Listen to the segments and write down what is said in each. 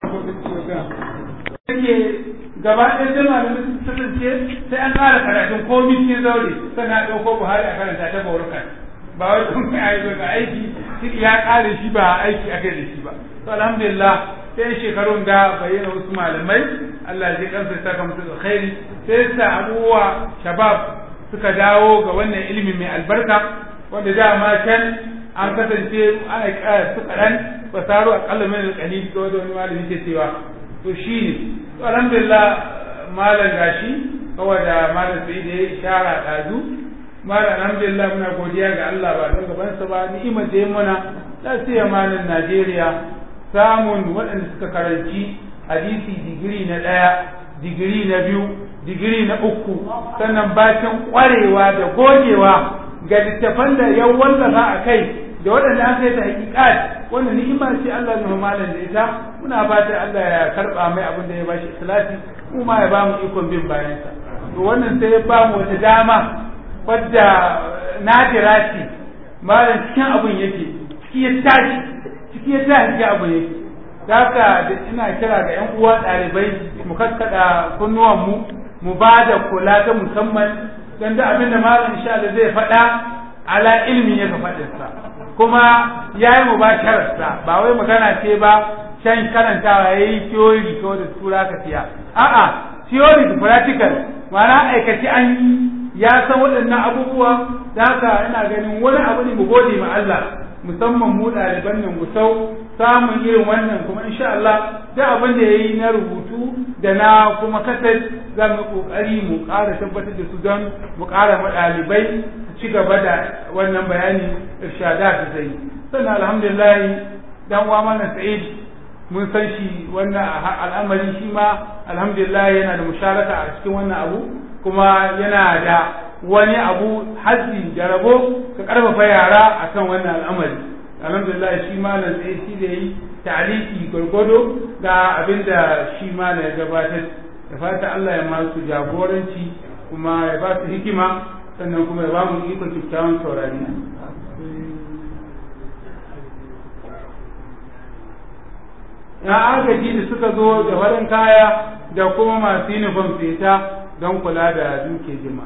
yake gaba ɗaya sai malamin su kasance sai an ƙara karatun komi cikin zaure sannan a ɗauko buhari a karanta ta baurukan ba wai kun kai ga aiki shi ya ƙare shi ba aiki aka da shi ba to alhamdulillah sai shekarun da bayyana wasu malamai Allah ya kansa ya saka musu alkhairi sai sa abubuwa shabab suka dawo ga wannan ilimin mai albarka wanda dama can an kasance ana ƙara su kaɗan ba saro a ƙalla mai alƙali ga wanda wani malami ke cewa to shi ne to alhamdulillah malam gashi kawai da malam sai da ya ishara ɗazu malam alhamdulillah muna godiya ga Allah ba don gabansa ba ni'imar da ya muna lafiya malam Najeriya samun waɗanda suka karanci hadisi digiri na ɗaya digiri na biyu digiri na uku sannan bakin ƙwarewa da gogewa ga littafan da ya wallafa a kai da waɗanda aka yi ta hakikat wannan ni'ima ce Allah ya malam da ita muna fata Allah ya karɓa mai abin da ya bashi ikhlasi mu ma ya ba mu ikon bin bayansa to wannan sai ya ba mu wata dama wadda nadira ce malam cikin abin yake ciki ya tashi ciki ya tashi abin yake haka da ina kira ga yan uwa ɗalibai mu kaskada kunnuwan mu mu ba da kula ta musamman don da abin da malam insha Allah zai faɗa ala ilmi ya faɗinsa kuma ya yi mubashararsa ba wai magana ce ba can karantawa ya yi theory ko da tura ka siya a'a theory da practical ma'ana aikace an yi ya san waɗannan abubuwa da haka ina ganin wani abu ne mu gode ma Allah musamman mu ɗaliban nan gusau samun irin wannan kuma insha Allah da abin da yayi na rubutu da na kuma kasar za mu kokari mu ƙara tabbatar da su don mu ƙara ma ɗalibai su ci gaba da wannan bayani irshada da zai sannan alhamdulillah dan uwa mana Sa'id mun san shi wannan al'amari shi ma alhamdulillah yana da musharaka a cikin wannan abu kuma yana da wani abu hazzi da rabo ka karfafa yara akan wannan al'amari alhamdulillah shi ma nan sai shi da yi ta'aliki gwargwado ga abin da shi ma ya gabatar da fata Allah ya masu jagoranci kuma ya ba su hikima sannan kuma ya ba mu ikon kyakkyawan saurari ya agaji da suka zo da farin kaya da kuma masu yunifom fita don kula da duke jima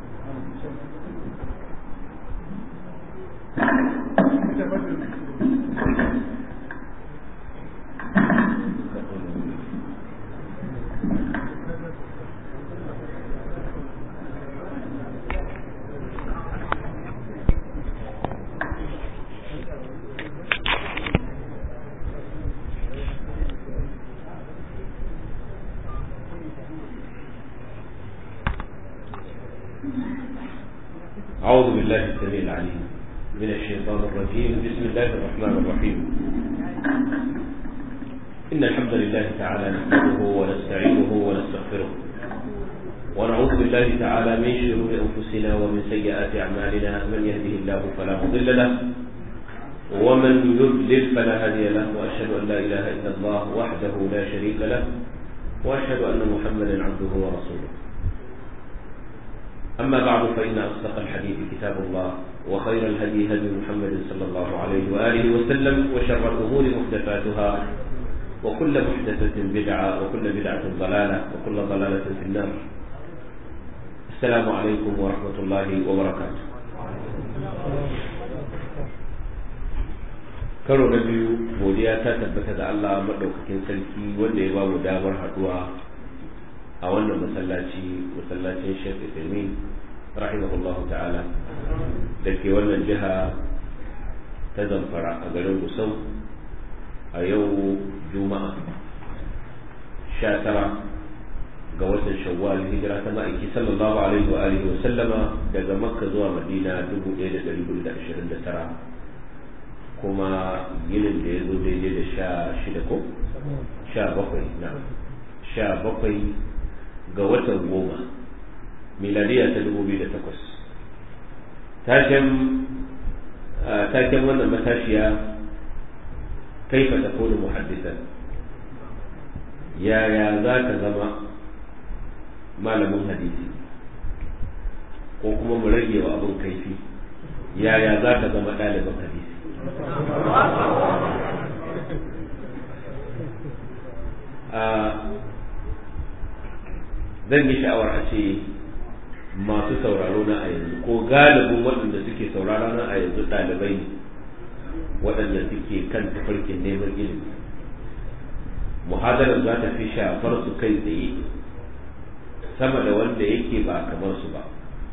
أعوذ بالله السميع العليم من الشيطان الرجيم بسم الله الرحمن الرحيم إن الحمد لله تعالى نحمده ونستعينه ونستغفره ونعوذ بالله تعالى من شرور أنفسنا ومن سيئات أعمالنا من يهده الله فلا مضل له ومن يضلل فلا هادي له وأشهد أن لا إله إلا الله وحده لا شريك له وأشهد أن محمدا عبده ورسوله أما بعد فإن أصدق الحديث كتاب الله وخير الهدي هدي محمد صلى الله عليه وآله وسلم وشر الأمور محدثاتها وكل محدثة بدعة وكل بدعة ضلالة وكل ضلالة في النار السلام عليكم ورحمة الله وبركاته karo na biyu godiya ta tabbata da Allah maɗaukakin sarki wanda ya ba mu damar haɗuwa a wannan masallaci masallacin Sheikh Uthaymeen rahimahullahu ta'ala da ke wannan jiha ta Zamfara a garin Gusau a yau Juma'a sha tara ga watan Shawwal hijira ta ma'aiki sallallahu alaihi wa alihi wa sallama daga Makka zuwa Madina 1429 kuma yinin da ya zo daidai da sha shida ko sha bakwai na sha bakwai ga watan goma miladiya ta dubu biyu da takwas taken wannan matashiya kaifa ta kone muhaddisan yaya za ka zama malamin hadisi ko kuma mu rage wa abin kaifi yaya za ka zama ɗaliban hadisi zan yi sha'awar a ce masu sauraro na a yanzu ko galibin waɗanda suke sauraro na a yanzu ɗalibai ne waɗanda suke kan tafarkin neman ilimi muhadarar za ta fi shafar su kai tsaye sama da wanda yake ba kamar su ba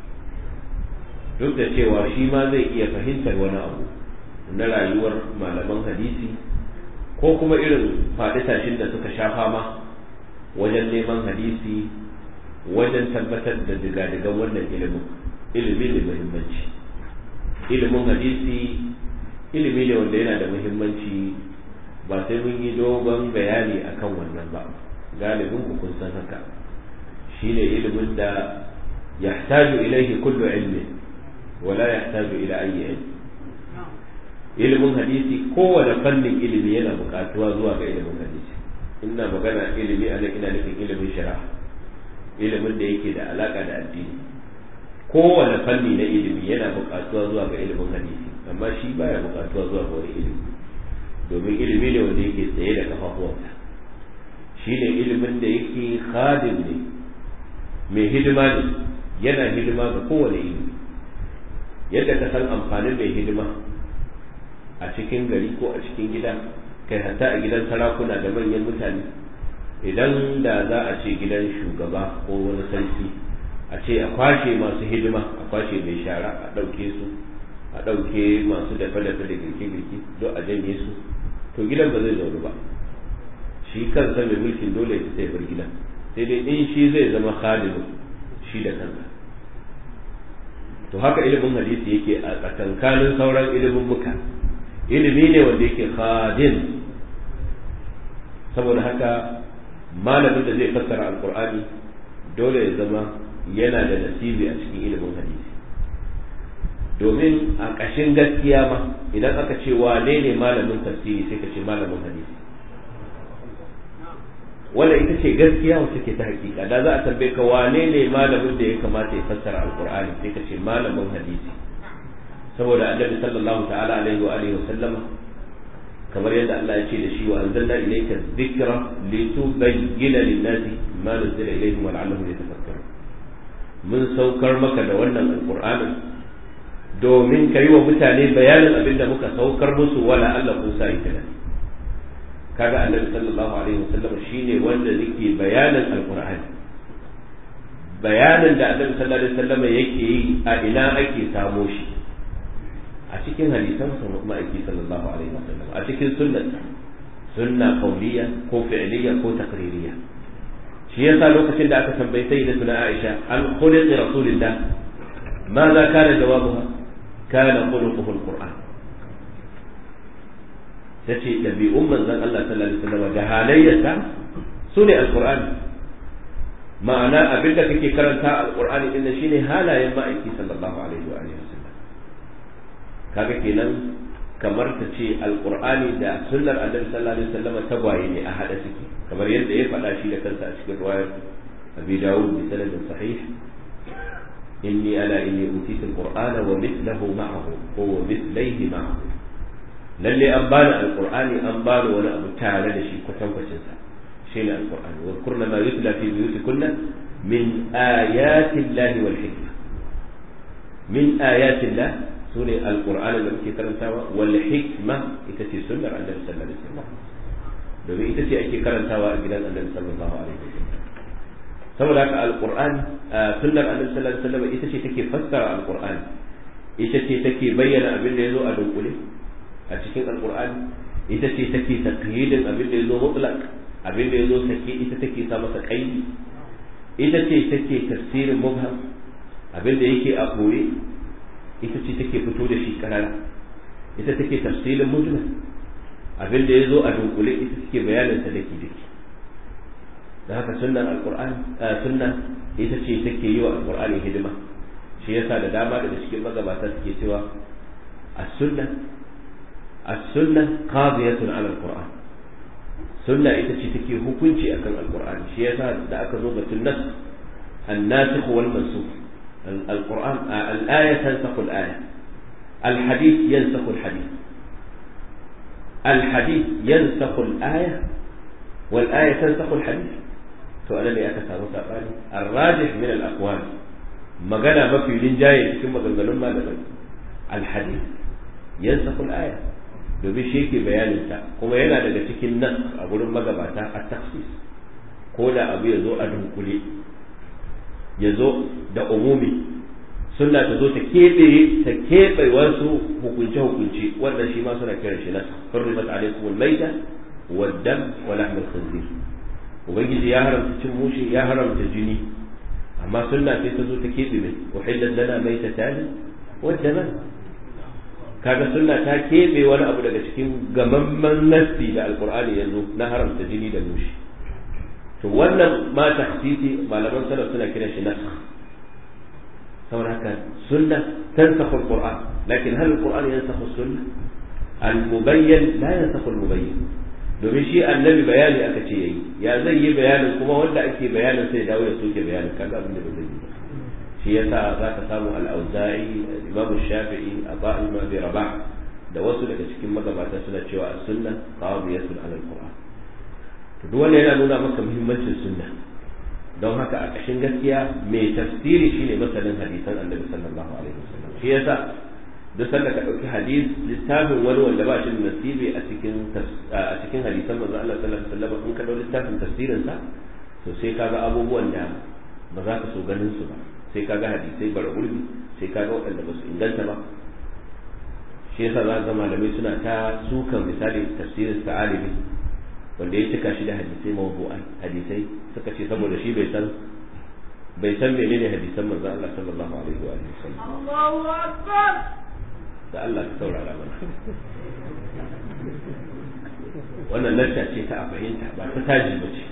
duk da cewa shi ma zai iya fahimtar wani abu na rayuwar malaman hadisi ko kuma irin faɗi tashin da suka sha fama wajen neman hadisi wajen tabbatar da digadigan wannan ilimin ilimi ne muhimmanci ilimin hadisi ilimi ne wanda yana da muhimmanci ba sai mun yi dogon bayani akan wannan ba galibin ku kun san haka shine ilimin da yahtaju ilaihi kullu ilmi wala yahtaju ila ayyi ilmi ilimin hadisi kowane fannin ilimi yana buƙatuwa zuwa ga ilimin hadisi ina magana ilimi a ina nufin ilimin shari'a ilimin da yake da alaka da addini kowane fanni na ilimi yana buƙatuwa zuwa ga ilimin hadisi amma shi baya buƙatuwa zuwa ga wani ilimi domin ilimi ne wanda yake tsaye da kafafuwansa shi ne ilimin da yake khadim ne mai hidima ne yana hidima ga kowane ilimi yadda ka san amfanin mai hidima a cikin gari ko a cikin gida kai hatta a gidan sarakuna da manyan mutane idan da za a ce gidan shugaba ko wani sarki a ce a kwashe masu hidima a kwashe mai shara a ɗauke su a ɗauke masu dafe-dafe da girke-girke don a janye su to gidan ba zai zaunu ba shi kansa mai mulkin dole ya sai bar gidan sai dai in shi zai zama khalidu shi da kansa to haka ilimin hadisi yake a tsakankanin sauran ilimin muka ilimi ne wanda yake khadim saboda haka malamin da zai fassara alkur'ani dole ya zama yana da nasibi a cikin ilimin hadisi domin a ƙashin gaskiya ma idan aka ce wane ne malamin tafsiri sai ka ce malamin hadisi wanda ita ce gaskiya wacce ke ta hakika da za a tambaye ka wane ne malamin da ya kamata ya fassara alkur'ani sai ka ce malamin hadisi saboda annabi sallallahu ta'ala alaihi wa alihi wa sallama kamar yadda Allah ya ce da shi wa anzalna ilayka dhikra litubayyana lin-nasi ma nuzila ilayhim wa la'allahum yatafakkarun mun saukar maka da wannan alqur'anin domin ka yi wa mutane bayanin abin da muka saukar musu wala Allah ko sa ita kaga annabi sallallahu alaihi wa sallam shine wanda yake bayanin alqur'ani bayanin da annabi sallallahu alaihi wa sallam yake yi a ina ake samo shi a cikin hadisan ma'aiki sallallahu alaihi wasallam a cikin sunnata sunna qawliya ko fi'liya ko taqririya shi yasa lokacin da aka tambayi sayyidatuna Aisha an khuliqi rasulillah ma za kana jawabuha kana khuluquhu alquran tace dabi'un manzon Allah sallallahu alaihi wasallam da halayyarsa sune alqur'ani ma'ana abinda kake karanta alqur'ani din shine halayen ma'aiki sallallahu alaihi wa alihi wasallam kaga kenan kamar ta ce alqur'ani da sunnar annabi sallallahu alaihi wasallam tagwaye ne a hada suke kamar yadda ya faɗa shi da kansa a cikin riwayar abi dawud bi sanadin sahih inni ala inni utitu alqur'ana wa mithluhu ma'ahu ko wa mithlihi ma'ahu lalle an bani alqur'ani an bani wani abu tare da shi kwatankwacin sa shine alqur'ani wa kurna ma yutla fi buyutikunna min ayati llahi wal hikma min ayati llahi sune alqur'ani da muke karantawa wal hikma ita ce sunnar annabi sallallahu alaihi wasallam domin ita ce ake karantawa a gidan annabi sallallahu alaihi wasallam saboda haka alqur'ani sunnar annabi sallallahu alaihi wasallam ita ce take fassara alqur'ani ita ce take bayyana abin da yazo a dunkule a cikin alqur'ani ita ce take taqyidin abin da yazo mutlaq abin da yazo sake ita take sa masa qaidi ita ce take tafsirin mubham abin da yake a koye ita ce take fito da shi karara ita take tafsilin mujmal abin da ya zo a dunkule ita take bayanin sa dake dake da haka sunnan alqur'ani sunna ita ce take yi wa alqur'ani hidima shi yasa da dama daga cikin magabata suke cewa as-sunna as-sunna qadiyatun ala alqur'an sunna ita ce take hukunci akan alqur'ani shi yasa da aka zo batun nas an-nasikh wal mansukh القرآن الآية تنسخ الآية الحديث ينسخ الحديث الحديث ينسخ الآية wal aya tansakhu al hadith to ana ne aka samu sabani ar-rajih min al-aqwal magana mafi rinjaye cikin maganganun malamai al-hadith yansakhu al-aya domin shi yake bayanin ta kuma yana daga cikin nan a gurin magabata a taksis ko da abu ya zo a dunkule ya zo da umumi sunna ta zo ta keɓe ta keɓe wasu hukunce hukunce wannan shi ma suna kiran shi nasa hurrimat alaikum al-maita wad-dam wa lahm al-khinzir ubangiji ya haramta cin mushi ya haramta jini amma sunna sai ta zo ta keɓe mai uhillat lana maitatan wad-daman kaga sunna ta keɓe wani abu daga cikin gamamman nassi da alqur'ani ya zo na haramta jini da mushi to wannan ma tahsisi malaman salaf suna kiran shi nasakh saboda haka sunna tansakhu alquran lakin hal alquran yansakhu sunna almubayyan la yansakhu almubayyan domin shi annabi bayani aka ce yayi ya zai yi bayanin kuma wanda ake bayanin sai dawo ya soke bayanin kaga abin da ba zai yi ba shi yasa za ka samu al-auza'i imam shafi'i aba ibn abi rabah da wasu daga cikin magabata suna cewa as-sunna qawiyatun ala al-qur'an to duk wanda yana nuna maka muhimmancin sunna don haka a ƙashin gaskiya mai tafsiri shine masanin hadisan annabi sallallahu alaihi wasallam shi yasa duk sanda ka ɗauki hadis littafin wani wanda ba shi da nasibi a cikin a cikin hadisan manzo Allah sallallahu alaihi wasallam in ka ɗau littafin tafsirin sa to sai ka ga abubuwan da ba za ka so ganin su ba sai ka ga hadisai bara gurbi sai ka ga waɗanda ba su inganta ba shi yasa za ga malamai suna ta sukan misali tafsirin sa'alibi wanda ya cika shi da hadisai mawdu'an hadisai suka ce saboda shi bai san bai san menene hadisan manzo Allah sallallahu alaihi wa sallam Allahu akbar da Allah ka saurara mana wannan lacca ce ta a fahimta ba ta taji ba ce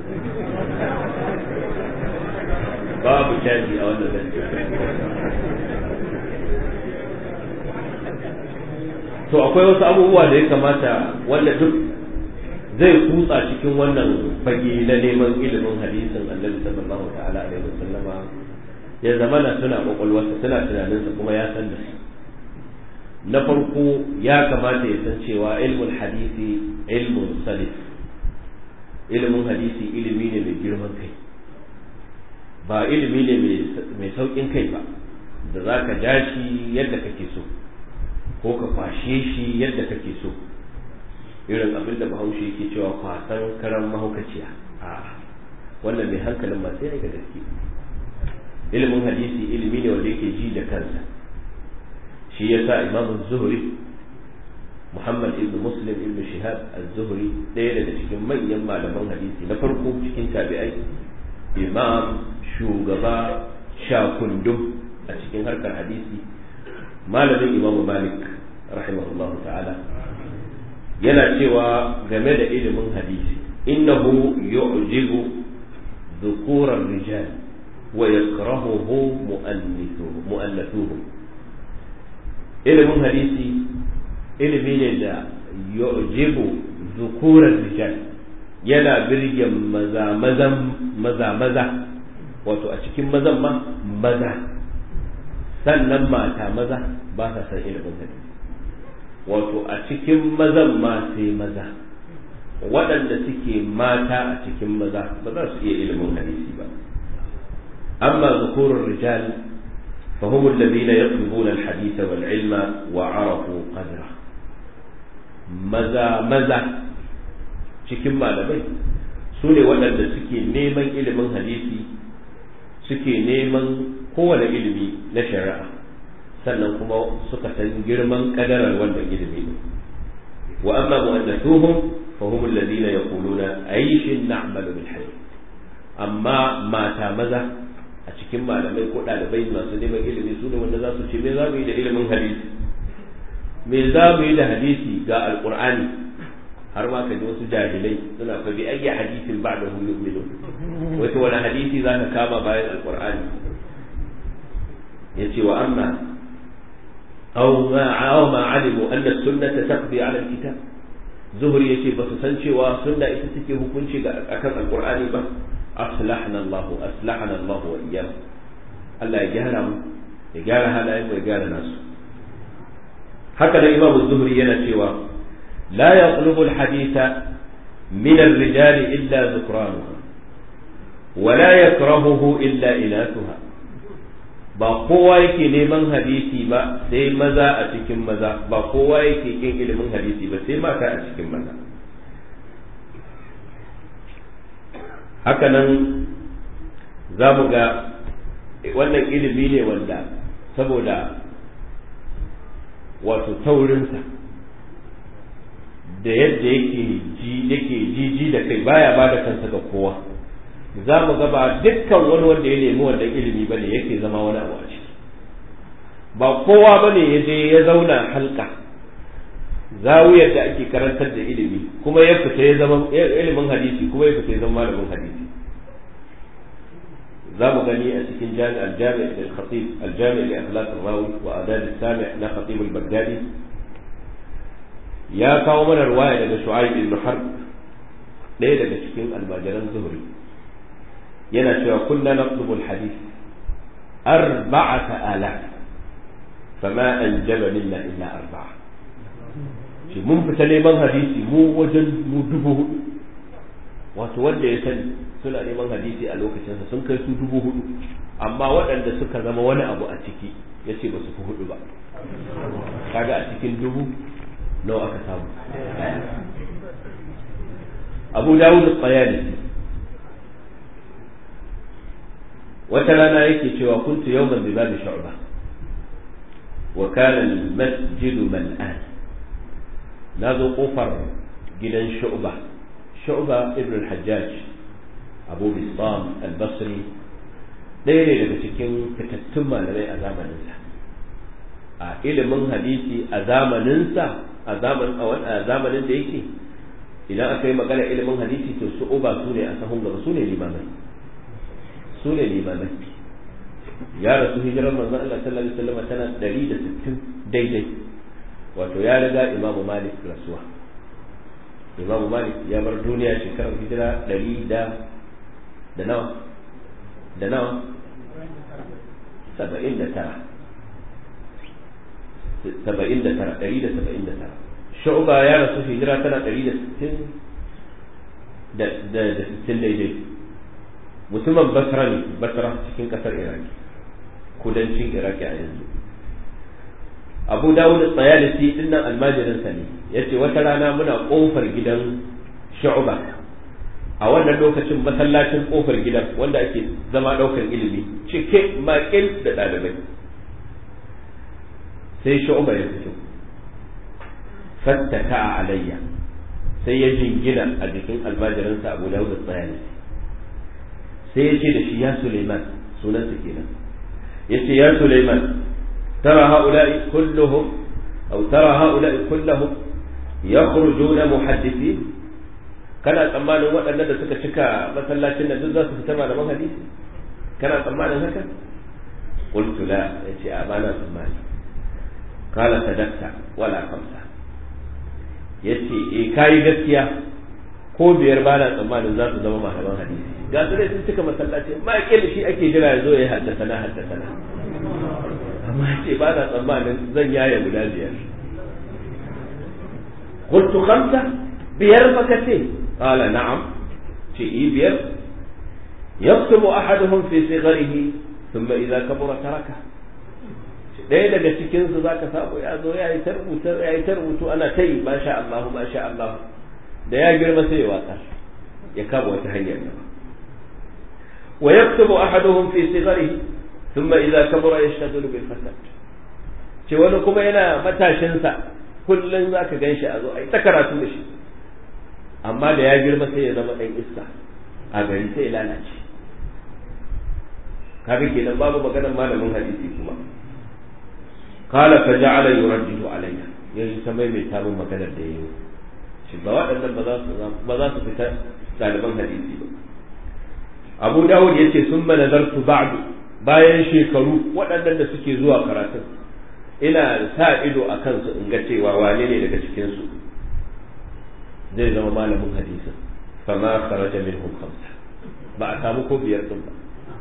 babu caji a wannan lacca to akwai wasu abubuwa da ya kamata wanda duk zai kutsa cikin wannan fage na neman ilimin hadisin annabi sallallahu ta'ala alaihi wasallama ya zama na suna kwakwalwarsa suna tunaninsa kuma ya san da su na farko ya kamata ya san cewa ilmul hadisi ilmun salif ilimin hadisi ilimi ne mai girman kai ba ilimi ne mai saukin kai ba da za ka ja shi yadda kake so ko ka kwashe shi yadda kake so irin abin da bahaushe yake cewa kwasan karan mahaukaciya a wannan mai hankalin masu yai ga gaske ilimin hadisi ilimi ne wanda yake ji da kansa shi yasa imamu zuhri muhammad ibn muslim ibn shihab az-zuhri ɗaya daga cikin manyan malaman hadisi na farko cikin tabi'ai imam shugaba shakundum a cikin harkar hadisi malamin imamu malik rahimahullahu ta'ala yana cewa game da ilimin hadisi innahu yu'jibu ذكور الرجال ويكرهه مؤنثوه ilimin hadisi ilimi ne da yu'jibu zukurar rijal yana birge maza mazan maza maza wato a cikin mazan ma maza sannan mata maza ba sa san ilimin hadisi wato a cikin mazan ma sai maza waɗanda suke mata a cikin maza ba za su iya ilimin hadisi ba amma zukurur rijal فهم الذين يطلبون الحديث والعلم وعرفوا قدره ماذا ماذا cikin malamai su ne waɗanda suke neman ilimin hadisi suke neman kowane ilimi na shari'a sannan kuma suka san girman kadarar wannan ilimi ne wa amma mu'annatuhum fa hum alladhina yaquluna ayshin na'malu bil hayy amma mata maza a cikin malamai ko ɗalibai masu neman ilimi su ne wanda za su ce me za mu yi da ilimin hadisi me za mu yi da hadisi ga alqur'ani har ma ka ji wasu jahilai suna fa bi ayyi hadisin ba'dahu yu'minu wato wani hadisi za ka kama bayan alqur'ani yace wa amma aw ma aw ma alimu anna sunnata taqdi ala alkitab zuhri yace ba su san cewa sunna ita take hukunci ga akan alqur'ani ba aslahna Allah aslahna Allah wa iyyam Allah ya gyara mu ya gyara halayen mu ya gyara nasu haka da Imam Zuhri yana cewa la yaqlubu al-haditha من الرجال إلا ذكرانها ولا يكرهه إلا إناثها ba kowa yake neman hadisi ba sai maza a cikin maza ba kowa yake kin ilimin hadisi ba sai mata a cikin maza hakanan za mu ga wannan ilimi ne wanda saboda wato taurinsa da yadda yake ji yake jiji da kai baya ba da kansa ga kowa za mu ga ba dukkan wani wanda ya nemi wannan ilimi ba ne yake zama wani abu a ciki ba kowa ba ne ya je ya zauna halka zawiyar da ake karantar da ilimi kuma ya fita ya zama ilimin hadisi kuma ya fita ya zama malamin hadisi za mu gani a cikin jami'ar jami'ar da khatib aljami' li akhlaq rawi wa adab sami' na khatib al-baghdadi ya kawo mana ruwaya daga shu'aib ibn harb ɗaya daga cikin almajiran zuhri yana cewa kunna naqtubu al-hadith arba'ata alaf fama anjaba minna illa arba'a shi mun fita neman hadisi mu wajen mu dubu hudu wato wanda ya sani suna neman hadisi a lokacinsa sun kai su dubu hudu amma waɗanda suka zama wani abu a ciki ya ce ba su fi hudu ba kaga a cikin dubu nawa aka samu abu dawud tsayani wata rana yake cewa kuntu yawman bi babi shu'ba wa kana al-masjidu mal'an na zo kofar gidan shu'ba shu'ba ibn al-hajjaj abu bisam al-basri ɗaya ne daga cikin fitattun malamai a zamaninsa a ilimin hadisi a zamaninsa a zamanin da yake idan aka yi magana ilimin hadisi to su uba su ne a sahun gaba su ne limamai su ne limamai ya rasu hijirar manzon Allah sallallahu alaihi wasallam tana 160 daidai wato ya riga imamu malik rasuwa imamu malik ya bar duniya shekarar hijira 100 da da nawa da nawa 79 79 shu'ba ya rasu hijira tana 160 da da 60 daidai mutumin basra ne basra cikin kasar iraki kudancin iraki a yanzu abu dawud tsayalisi din nan almajirinsa ne ya ce wata rana muna kofar gidan shu'ba a wannan lokacin masallacin kofar gidan wanda ake zama daukar ilimi cike makil da ɗalibai sai shu'ba ya fito fattaka a alayya sai ya jingina a jikin almajirinsa abu dawud tsayalisi sai ya ce da shi ya suleiman sunansa kenan ya ce ya suleiman ترى هؤلاء كلهم أو ترى هؤلاء كلهم يخرجون محدثين kana tsammanin waɗannan da suka cika masallacin nan duk za su fita malaman hadisi kana tsammanin haka qultu la yace a bana tsammani kala sadaqta wala khamsa yace eh kai gaskiya ko biyar bana tsammanin za su zama malaman hadisi ga su dai sun cika masallaci ma da shi ake jira ya zo ya haddasa na haddasa na amma ce ba na tsammanin zan yaya guda biyar qultu khamsa biyar fa kace qala na'am ce i biyar yaktubu ahaduhum fi sigharihi thumma idza kabura taraka ɗaya daga cikin su zaka samu ya zo ya yi tarbuta ya yi tarbutu ana ta yi masha Allah masha Allah da ya girma sai ya watsa ya kama wata hanyar da wa yaktubu ahaduhum fi sigharihi ثم إذا كبر يشتغل بالفساد ce wani kuma yana matashinsa kullum za ka gan shi a zo a yi ta karatu da shi amma da ya girma sai ya zama ɗan iska a gari sai ya lalace kaga kenan babu maganar malamin hadisi kuma kala fa ja'ala yuraddidu alayya yayi ta mai mai tabin maganar da yayi shi ba waɗannan ba za su ba za su fita ɗaliban hadisi ba Abu Dawud yace summa nazartu ba'du bayan shekaru waɗannan da suke zuwa karatun ina sa ido a kansu in ga cewa wane ne daga cikinsu zai zama malamin hadisin fama kharaja minhum khamsa ba a samu ko biyar din ba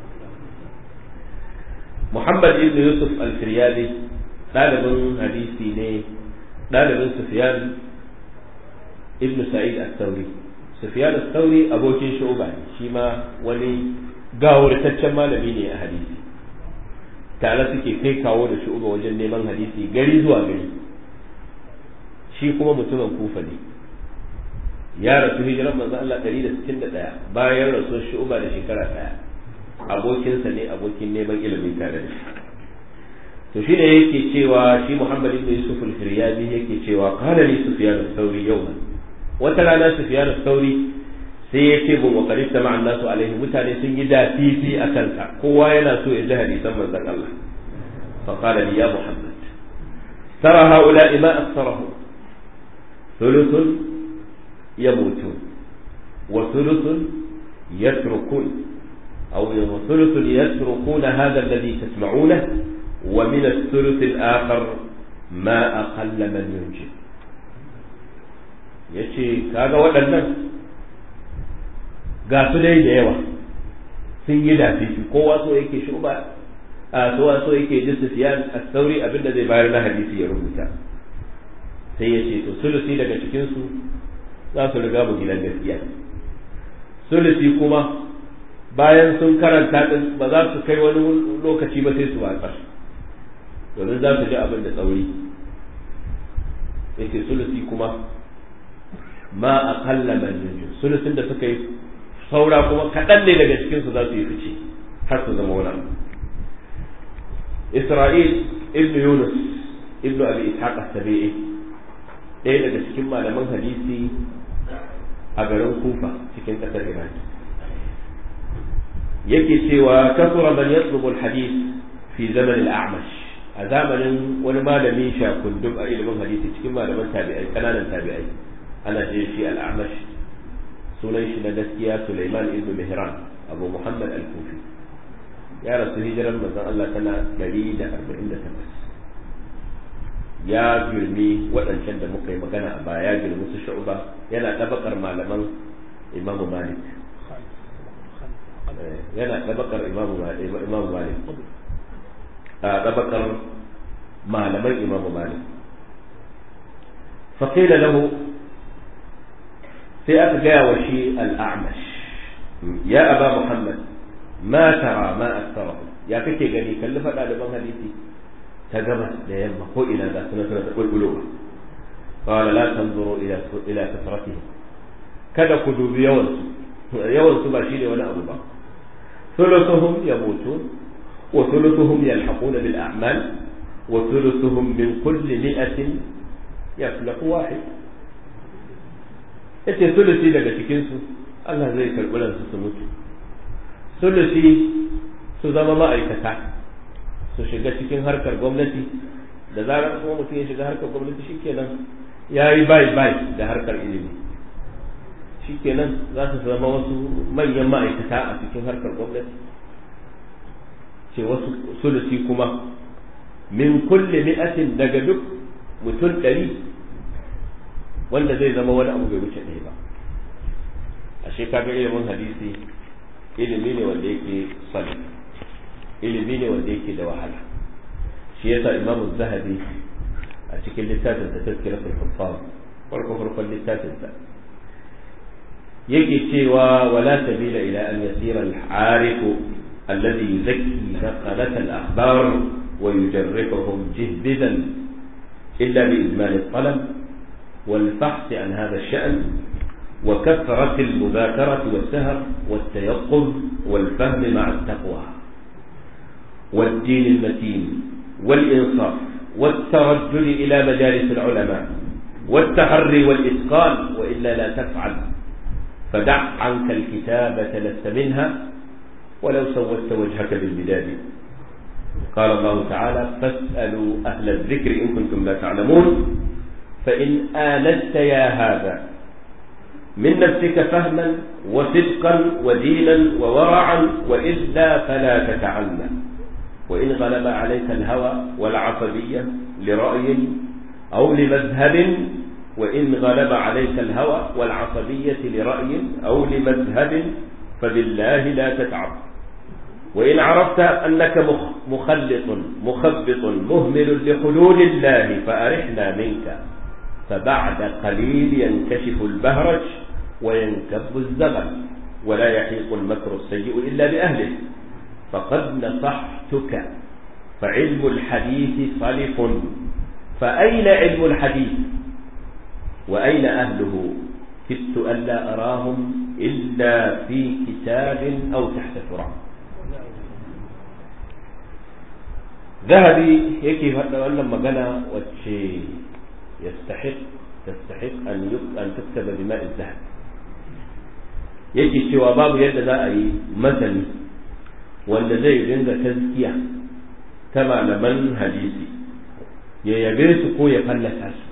Muhammad ibn Yusuf al-Firyadi ɗalibin hadisi ne ɗalibin Sufyan ibn Sa'id al-Thawri sufyan al-thawri abokin shu'ba ne shi ma wani gawurtaccen malami ne a hadisi tare suke kai kawo da shu'ba wajen neman hadisi gari zuwa gari shi kuma mutumin kufa ne ya rasu hijiran manzo Allah 161 bayan rasuwar shu'ba da shekara daya abokinsa ne abokin neman ilimin tare da shi to shi ne yake cewa shi Muhammad ibn Yusuf al-Firyabi yake cewa qala li Sufyan al-Thawri yawman wata rana Sufyan al-Thawri sai ya ce bu muqarrib ta ma'an nasu alaihi mutane sun yi dafifi a kansa kowa yana so ya ji hadisan manzon Allah fa qala li ya Muhammad tara haula ma aktsarahu thuluthun yamutun wa thuluthun yatrukun أو ثلث يتركون هذا الذي تسمعونه ومن الثلث الآخر ما أقل من ينجب yace kaga waɗannan ga su dai da yawa sun yi dafifi kowa so yake shuba a kowa so yake ji sufiyan a sauri abinda zai bayar na hadisi ya rubuta sai ya ce to sulusi daga cikinsu za su riga mu gidan gaskiya sulusi kuma bayan sun karanta din ba za su kai wani lokaci ba sai su watsar domin za su ji abin da tsauri yake sulusi kuma ma a kalla manjinju sulusin da suka yi saura kuma kaɗan ne daga cikinsu za su yi fice har su zama wani Isra'il ibn Yunus ibn Abi Ishaq as-Sabi'i ɗaya daga cikin malaman hadisi a garin Kufa cikin ƙasar Iran yake cewa kasura man yatlubu al-hadith fi zaman al-a'mash a zamanin wani malami shakundum a ilimin hadisi cikin malaman tabi'ai kananan tabi'ai ana ce shi al-a'mash sunan shi na gaskiya Sulaiman ibn Mihran Abu Muhammad al-Kufi ya rasu hijirar manzon Allah tana 148 ya girmi waɗancan da muka yi magana a baya ya girmi su shu'ba yana tabakar malaman Imam Malik yana tabakar Imam Malik Imam Malik a tabakar malaman Imam Malik فقيل له sai aka gaya wa shi al'amash ya aba muhammad ma tara ma aksarahu ya kake gani kalli faɗa da ban hadisi ta gabas da yamma ko ina za su nasara ta ƙulƙulo qala la tanzuru ila ila kasratihim kada ku dubi yawan su yawan su ba shine wani abu ba thuluthuhum yamutun wa thuluthuhum yalhaquna bil a'mal wa thuluthuhum min kulli mi'atin yaflaqu wahid yace sulusi daga cikinsu Allah zai karɓi ransu su mutu sulusi su zama ma'aikata su shiga cikin harkar gwamnati da zarar kuma mutum ya shiga harkar gwamnati shikenan ya yi bai bai da harkar ilimi shikenan za su zama wasu manyan ma'aikata a cikin harkar gwamnati ce wasu sulusi kuma min kulle mi'atin daga duk mutum ɗari wanda zai zama wani abu bai wuce ɗaya ba ashe kaga ilimin hadisi ilimi ne wanda yake sani ilimi ne wanda yake da wahala shi yasa imamu zahabi a cikin littafin sa tazkiratul huffaz farko farkon littafin sa yake cewa wala sabila ila an yasira al-arif alladhi yuzakki naqalat al-akhbar wa yujarrifuhum jihbidan illa bi izman al-talab والبحث عن هذا الشأن وكثرة المذاكرة والسهر والتيقظ والفهم مع التقوى والدين المتين والإنصاف والترجل إلى مجالس العلماء والتحري والإتقان وإلا لا تفعل فدع عنك الكتابة لست منها ولو سودت وجهك بالمداد قال الله تعالى فاسألوا أهل الذكر إن كنتم لا تعلمون فإن آنست يا هذا من نفسك فهما وصدقا ودينا وورعا وإلا فلا تتعلم وإن غلب عليك الهوى والعصبية لرأي أو لمذهب وإن غلب عليك الهوى والعصبية لرأي أو لمذهب فبالله لا تتعب وإن عرفت أنك مخلط مخبط مهمل لحلول الله فأرحنا منك فبعد قليل ينكشف البهرج وينكب الزغل ولا يحيق المكر السيء إلا بأهله فقد نصحتك فعلم الحديث صلف فأين علم الحديث وأين أهله كدت ألا أراهم إلا في كتاب أو تحت تراب ذهبي يكي فأنا ولا مجانا وتشي يستحق تستحق أن أن تكتب بماء الذهب yake cewa babu yadda za a yi masani wanda zai dinga taskiya ta malaman hadisi ya yabe su ko ya fallasa su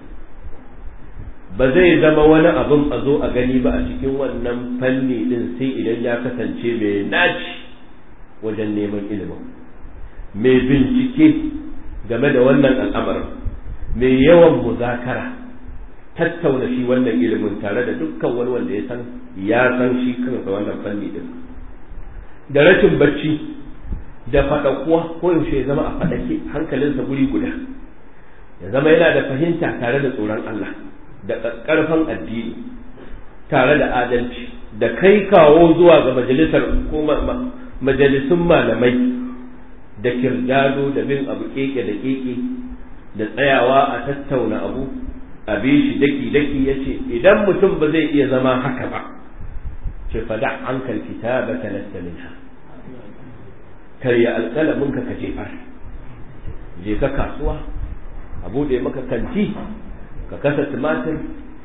ba zai zama wani abin a zo a gani ba a cikin wannan fanni din sai idan ya kasance mai naci wajen neman ilimin mai bincike game da wannan al'amarin mai yawan muzakara tattauna shi wannan ilimin tare da dukkan wani wanda ya san ya san shi kansa wannan fanni din da rashin bacci da faɗakuwa ko yaushe ya zama a faɗake hankalinsa guri guda ya zama yana da fahimta tare da tsoron Allah da ƙarfan addini tare da adalci da kai kawo zuwa ga majalisar ko majalisun malamai da kirdado da bin abu keke da keke da tsayawa a tattauna abu a bi shi daki daki ya ce idan mutum ba zai iya zama haka ba ce fada an kalkita ba ta lasta minha karya alƙalamin ka kaje far je ka kasuwa a buɗe maka kanti ka kasa tumatir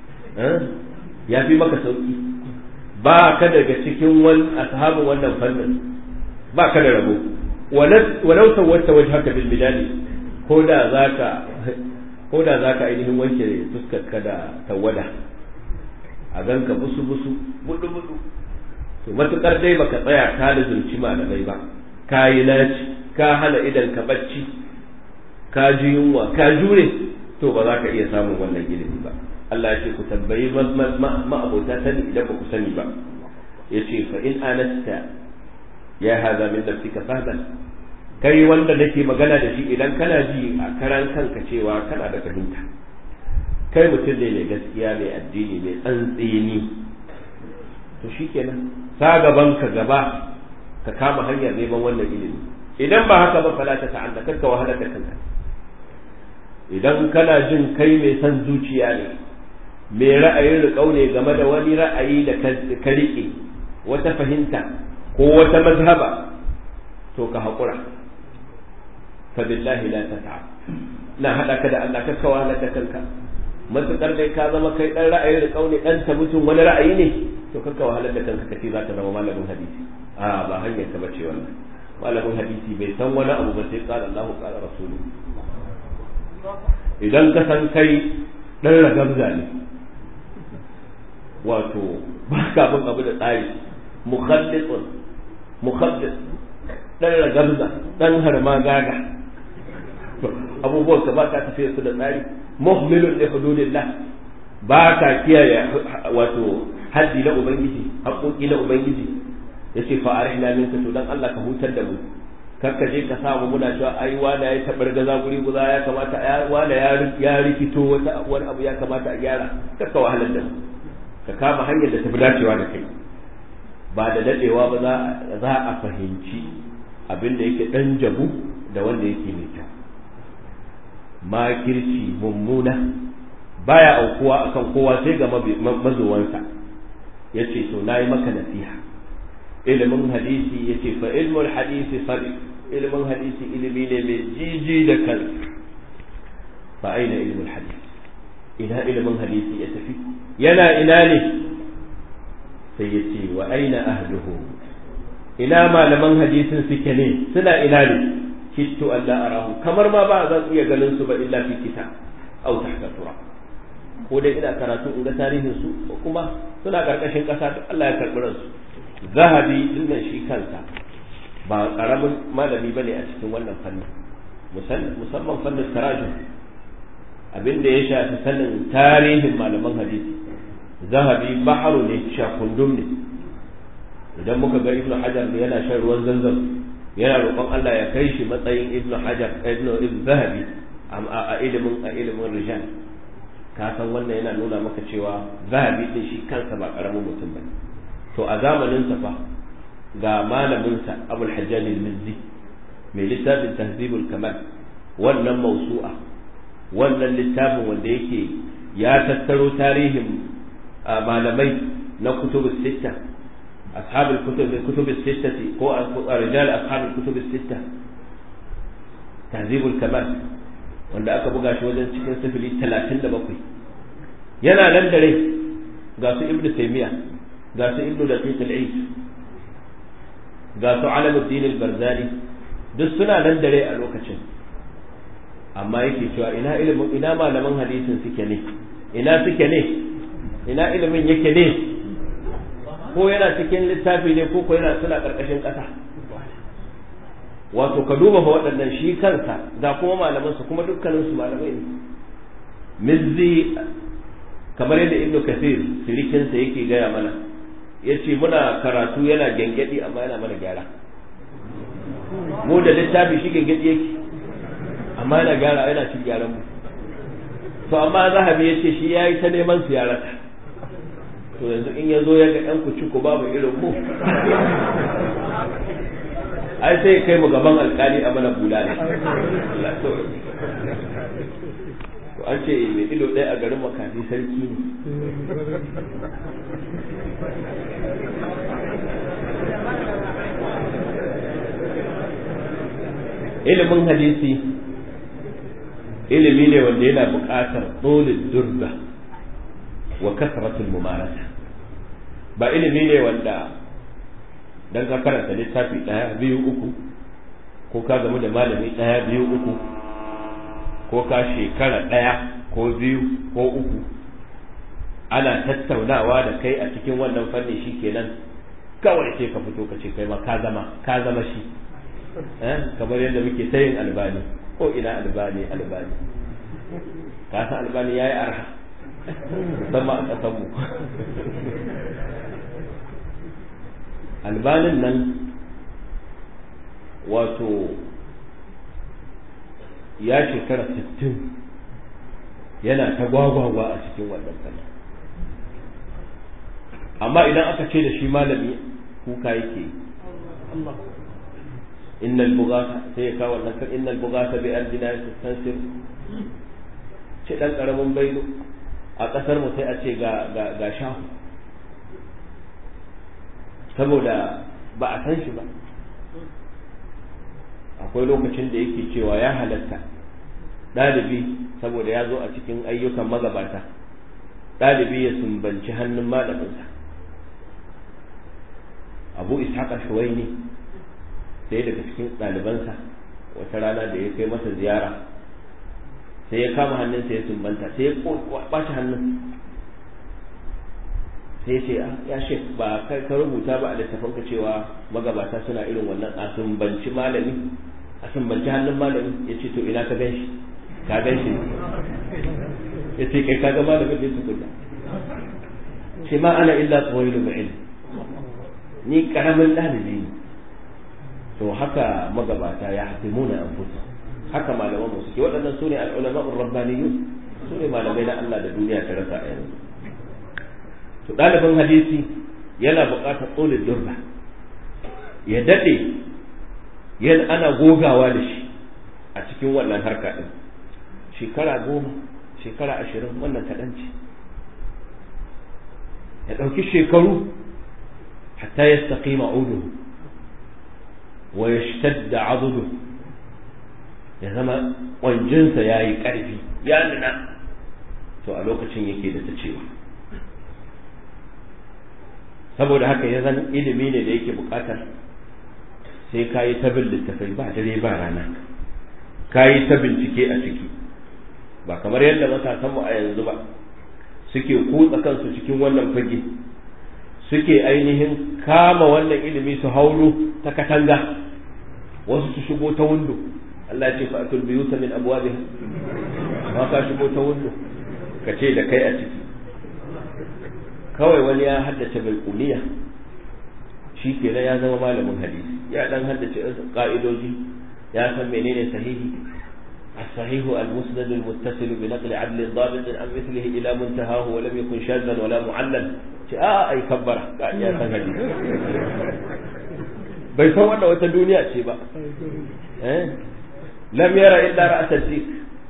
ya fi maka sauki ba ka daga cikin wani ashabin wannan fannin ba ka da rabo walau sawwata wajhaka bil bilali ko da zaka ko da zaka ainihin wanke fuskar ka da tawada a ganka busu busu budu budu to matukar dai baka tsaya ka da zulci malamai ba ka yi naci ka hana idan ka bacci ka ji yunwa ka jure to ba za ka iya samun wannan ilimi ba Allah ya ce ku tambayi ma'abota sani idan ba ku sani ba ya ce fa in anasta ya haza min nafsika fahman kai wanda nake magana da shi idan kana ji a karan kanka cewa kana da fahimta kai mutum ne mai gaskiya mai addini mai tsantseni to shikenan sa gaban ka gaba ka kama hanyar neman wannan ilimi idan ba haka ba fala ta ta'anda kakka wahalar da kanka idan kana jin kai mai son zuciya ne mai ra'ayin riƙau ne game da wani ra'ayi da ka riƙe wata fahimta ko wata mazhaba to ka haƙura fa billahi la tata na haɗa ka da Allah ka kawo da kanka matuƙar dai ka zama kai ɗan ra'ayin riƙau ne ɗan ta mutum wani ra'ayi ne to ka kawo halar da kanka kace za ka zama malamin hadisi a ba hanyar ka bace wannan malamin hadisi bai san wani abu ba sai qala Allahu qala rasuluhu idan ka san kai ɗan ragamza ne wato ba ka bin abu da tsari mukhallisun mukhallis ɗan ragamza ɗan harma gaga abubuwan ka ba ka tafiya su da tsari muhmilun li hududillah ba ka kiyaye wato haddi na ubangiji haƙoƙi na ubangiji yace fa arina minka to dan Allah ka hutar da mu kakka je ka samu muna cewa ai wanda ya tabar gaza guri guza ya kamata wanda ya rikito wata wani abu ya kamata a gyara kakka wahalar da ka kama hanyar da tafi dacewa da kai ba da dadewa ba za a fahimci abin da yake dan jabu da wanda yake mai kyau makirci mummuna baya aukuwa akan kowa sai ga mazuwansa yace to nayi maka nasiha ilimin hadisi yace fa ilmul hadisi sadiq ilimin hadisi ilimi ne mai jiji da kan fa aina ilmul hadisi ina ilimin hadisi ya tafi yana ina ne sai ya ce wa aina ahluhu ina malaman hadisin suke ne suna ina ne kittu Allah arahu kamar ma ba zan iya ganin su ba illa fi kitab aw tahta tura ko dai ina karatu in ga tarihin su ko kuma suna karkashin kasa duk Allah ya karbi ransu zahabi dinnan shi kansa ba karamin malami ba ne a cikin wannan fannin musamman fannin tarajum abinda ya shafi sanin tarihin malaman hadisi zahabi baharu ne shakundum ne idan muka ga ibnu hajar ne yana shan ruwan zanzan yana roƙon Allah ya kai shi matsayin ibnu hajar ibnu zahabi a ilimin a ilimin rijal ka san wannan yana nuna maka cewa zahabi din shi kansa ba karamin mutum bane to a zamanin sa fa ga malamin sa Abul Hajjaj al-Mizzi mai littafin Tahzibul Kamal wannan mausu'a wannan littafin wanda yake ya tattaro tarihin malamai na kutubus sitta ashabul kutub kutubus sittati ko rijal ashabul kutubus sitta tahzibul kamal wanda aka buga shi wajen cikin sifili talatin da bakwai yana nan da rai ga su ibnu taymiya ga su ibnu daqiq al-eid ga su alamuddin al-barzali duk suna nan da rai a lokacin amma yake cewa ina ilimin ina malaman hadisin suke ne ina suke ne ina ilimin yake ne ko yana cikin littafi ne ko ko yana suna karkashin ƙasa wato ka duba fa waɗannan shi kansa ga kuma malamansa kuma dukkaninsu malamai ne mizzi kamar yadda ibnu kasir sirikinsa yake gaya mana ya ce muna karatu yana gyangyaɗi amma yana mana gyara mu da littafi shi gyangyaɗi yake amma yana gyara yana cin gyaran mu to amma zahabi ya ce shi ya yi ta neman su ya rasa to yanzu in ya zo ya ga ɗan kuci ku babu irin mu ai sai kai mu gaban alkali a mana bulala to an ce mai ido ɗaya a garin makafi sarki ne ilimin hadisi ilimi ne wanda yana buƙatar ɗolin durba wa kasratul mumarasa ba ilimi ne wanda dan ka karanta littafi ɗaya biyu uku ko ka gamu da malami ɗaya biyu uku ko ka shekara ɗaya ko biyu ko uku ana tattaunawa da kai a cikin wannan fanni shi kenan kawai sai ka fito ka ce kai ma ka zama ka zama shi kamar yadda muke ta yin albani ko ina albani albani ka san albani ya yi arha musamman a ƙasanmu albanin nan wato ya shekara 60 yana ta gwagwagwa a cikin wannan fannin amma idan aka ce da shi malami kuka yake innal bugata sai ya kawo wannan kan innal bugata bi ardina tastansir ce dan karamin bailo a kasar mu sai a ce ga ga ga shahu saboda ba a san shi ba akwai lokacin da yake cewa ya halatta ɗalibi saboda ya zo a cikin ayyukan magabata ɗalibi ya sumbanci hannun malaminsa abu ishaqa shuwaini sai daga cikin ɗalibansa wata rana da ya kai masa ziyara sai ya kama hannunsa ya sumbanta sai ya ɓaci hannun sai ce ya shek ba kai ka rubuta ba a littafin ka cewa magabata suna irin wannan a sumbanci malami a sumbanci hannun malami ya ce to ina ka gan shi ka gan shi ya ce kai ka ga malamin da su kulla ce ma ana illa tsawailu ba ilmi ni karamin ɗalibi ne to haka magabata ya hakimuna anfusa haka malaman mu suke waɗannan sune al-ulama'ur rabbaniyun sune malamai na Allah da duniya ta rasa a yanzu to ɗalibin hadisi yana buƙatar tsolin durba ya daɗe yana ana gogawa da shi a cikin wannan harka ɗin shekara goma shekara ashirin wannan kaɗan ce ya ɗauki shekaru hatta ya staƙi ma'udu wa ya shtadda azudu ya zama ƙwanjinsa ya yi ƙarfi ya nuna to a lokacin yake da ta cewa saboda haka ya zan ilimi ne da yake bukatar sai ka yi ta bin littafai ba dare ba rana ka yi ta bincike a ciki ba kamar yadda matasanmu a yanzu ba suke kutsa kansu cikin wannan fage suke ainihin kama wannan ilimi su hauro ta katanga wasu su shigo ta windo Allah ya ce fa atul biyuta min abwabiha ma ka shigo ta windo ka ce da kai a ciki kawai wani ya haddace bai kuniya shi kenan ya zama malamin hadisi ya dan haddace ka'idoji ya san menene sahihi الصحيح المسند المتصل بنقل عدل ضابط عن مثله الى منتهاه ولم يكن شاذا ولا معلل اه اي كبر يا san hadisi bai san wannan wata duniya ce ba eh lam yara illa ra'at al-zik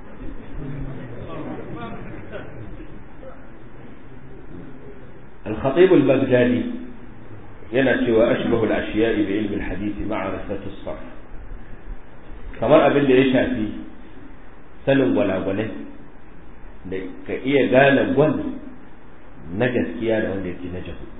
الخطيب البغدادي yana cewa ashbahu al-ashiya'i bi ilmi al-hadith ma'a rasatu as-sarf kamar abin da ya shafi sanin gwalagwalai da ka iya gane gwal na gaskiya da wanda yake na jahu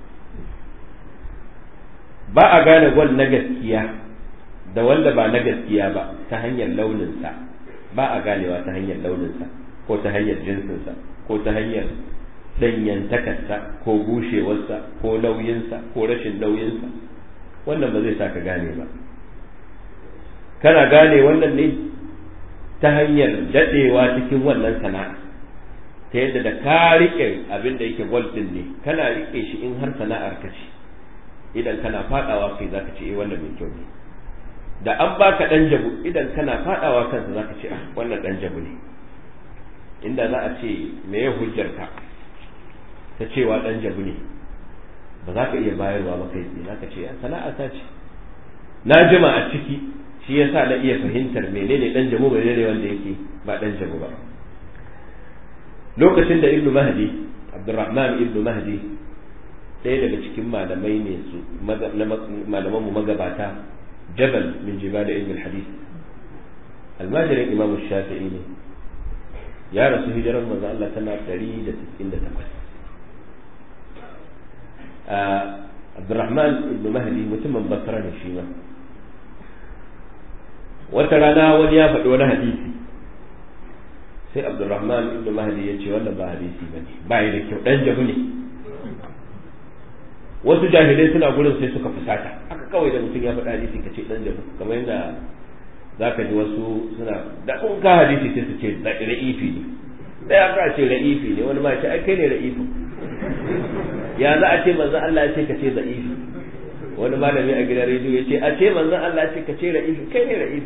ba a gane gwal na gaskiya da wanda ba na gaskiya ba ta hanyar launinsa ba a ganewa ta hanyar launinsa ko ta hanyar jinsinsa ko ta hanyar danyantakarsa ko bushewarsa ko nauyinsa ko rashin nauyinsa wannan ba zai sa ka gane ba kana gane wannan ne ta hanyar dadewa cikin wannan sana'a ta yadda da ka rike abin da yake gwal din ne kana rike shi in har sana'ar ka ce idan kana fadawa kai zaka ce eh wannan mai kyau ne da an baka dan jabu idan kana fadawa kansa zaka ce ah wannan dan jabu ne inda za a ce me ya hujjar ka ta cewa dan jabu ne ba za ka iya bayarwa ba kai za ka ce sana'a ta ce na jima a ciki shi yasa na iya fahimtar menene dan jamu menene wanda yake ba dan jamu ba lokacin da ibnu mahdi abdurrahman ibnu mahdi ɗaya daga cikin malamai ne su malaman mu magabata jabal min jibal ilmi hadith almajirin imamu shafi'i ne ya rasu hijirar manzo Allah tana 198 Abdurrahman ibn Mahdi mutumin Basra ne shi ma wata rana wani ya faɗi wani hadisi sai Abdurrahman ibn Mahdi ya ce wannan ba hadisi ba ne ba da kyau ɗan jabu ne wasu jahilai suna gurin sai suka fusata haka kawai da mutum ya faɗi hadisi ka ce ɗan jabu kamar yadda za ka ji wasu suna da kun ka hadisi sai su ce ra'ifi ne da ya ka ce ra'ifi ne wani ma ce ai kai ne ra'ifi ya za a ce manzon Allah ya ce ka ce da'ifi wani malami a gidan rediyo ya ce a ce manzon Allah ya ce ka ce ra'ifi kai ne ra'ifi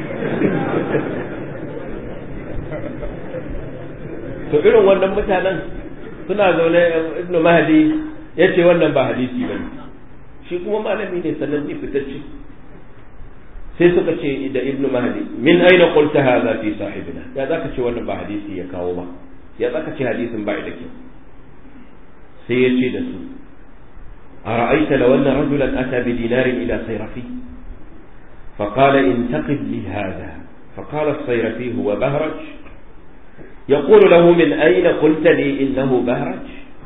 to irin wannan mutanen suna zaune ibn mahdi ya ce wannan ba hadisi ba shi kuma malami ne sannan ne fitacce sai suka ce da ibn mahdi min aina qulta hadha fi sahibina ya zaka ce wannan ba hadisi ya kawo ba ya zaka ce hadisin ba da kyau sai ya ce da su a ra'aita da wannan rajulan ata bi dinarin ila sayrafi فقال انتقد لي هذا فقال الصيرفي هو بهرج يقول له من أين قلت لي إنه بهرج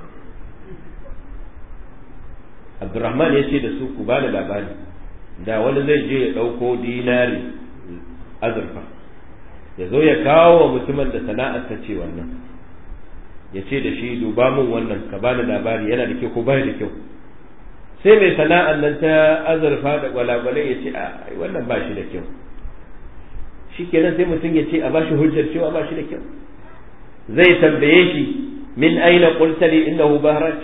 عبد الرحمن يشي da su ku bani labari da wani zai je ya ɗauko dinari azurfa ya zo ya kawo wa mutumin da sana'ar ta ce wannan ya ce da shi duba min wannan ka bani labari yana da kyau ko bai da kyau sai mai sana'ar nan ta azurfa da gwalagwalai ya ce a wannan ba shi da kyau shi kenan sai mutum ya ce a bashi hujjar cewa ba shi da kyau zai tambaye shi min aina qulta li innahu bahraj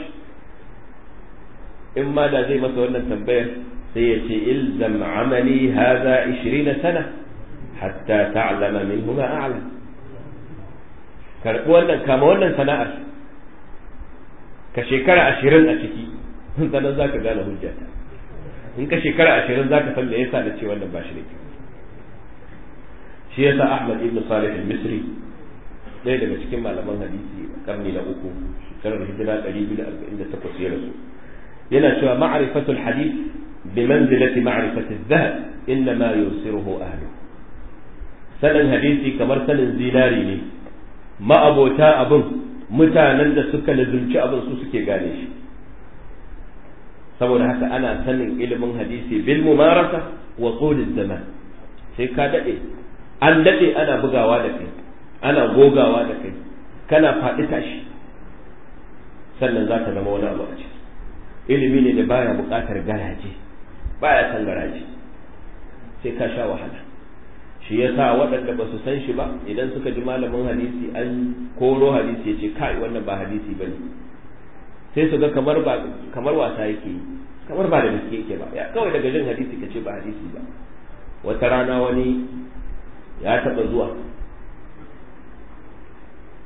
in ma da zai masa wannan tambayar sai ya ce ilzam amali hadha 20 sana hatta ta'lama minhu ma a'lam karbi wannan kama wannan sana'ar ka shekara ashirin a ciki sannan za ka gane hujjata in ka shekara ashirin za ka san me yasa da ce wannan ba shi da kyau shi yasa Ahmad ibn Salih al-Misri ɗaya daga cikin malaman hadisi a karni na uku shekarar hijira 248 ya rasu yana cewa ma'rifatul hadith bi manzilati ma'rifati adh-dhahab innama yusiruhu ahlu sanin hadisi kamar sanin zinari ne ma'abota abin mutanen da suka lazumci abin su suke gane shi saboda haka ana sanin ilimin hadisi bil mumarasa wa qulil zaman sai ka dade an dade ana bugawa da kai ana gogawa da kai kana faɗi tashi sannan za ka zama wani abu a ciki ilimi ne da baya buƙatar garaje baya san garaje sai ka sha wahala shi yasa waɗanda ba su san shi ba idan suka ji malamin hadisi an koro hadisi ya ce kai wannan ba hadisi ba ne sai su ga kamar ba kamar wasa yake yi kamar ba da gaske yake ba ya kawai daga jin hadisi ka ce ba hadisi ba wata rana wani ya taɓa zuwa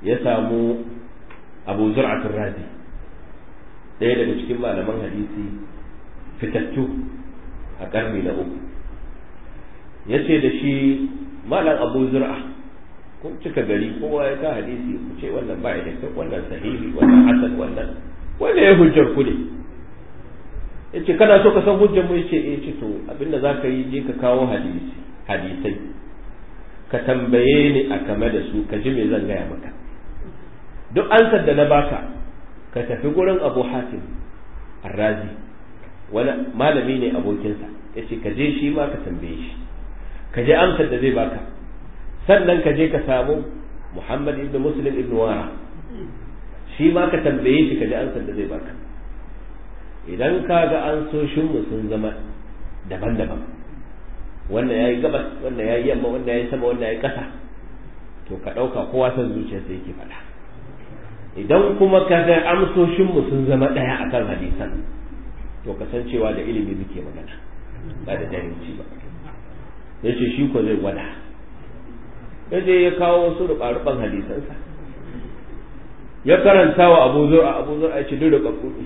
ya samu abu zur'atun razi ɗaya daga cikin malaman hadisi fitattu a ƙarni na uku ya ce da shi malam abu zur'a kun cika gari kowa ya ka hadisi ku ce wannan ba da kyau wannan sahihi wannan hasan wannan wanda ya hujjar ku ne ya ce kana so ka san hujjar mu ya ce eh ce to abinda za ka yi je ka kawo hadisi hadisai ka tambaye ni a kame da su ka ji me zan gaya maka duk ansar da na baka ka tafi gurin abu hatim arrazi wani malami ne abokinsa ya ce ka je shi ma ka tambaye shi ka je amsar da zai baka sannan ka je ka samu muhammad ibn muslim ibn wara shi ma ka tambaye shi ka je amsar da zai baka idan ka ga ansoshinmu sun zama daban-daban wannan ya yi gabas wannan ya yi yamma wannan ya yi sama wannan ya yi ƙasa to ka ɗauka kowa san zuciyarsa yake faɗa idan kuma ka ga amsoshinmu sun zama ɗaya akan hadisan to ka san cewa da ilimi muke magana ba da jahilci ba ya ce shi ko zai gwada ya je ya kawo wasu ruɓa-ruɓan hadisansa ya karanta wa abu zura abu zura ya ce duk ruɓaɓɓu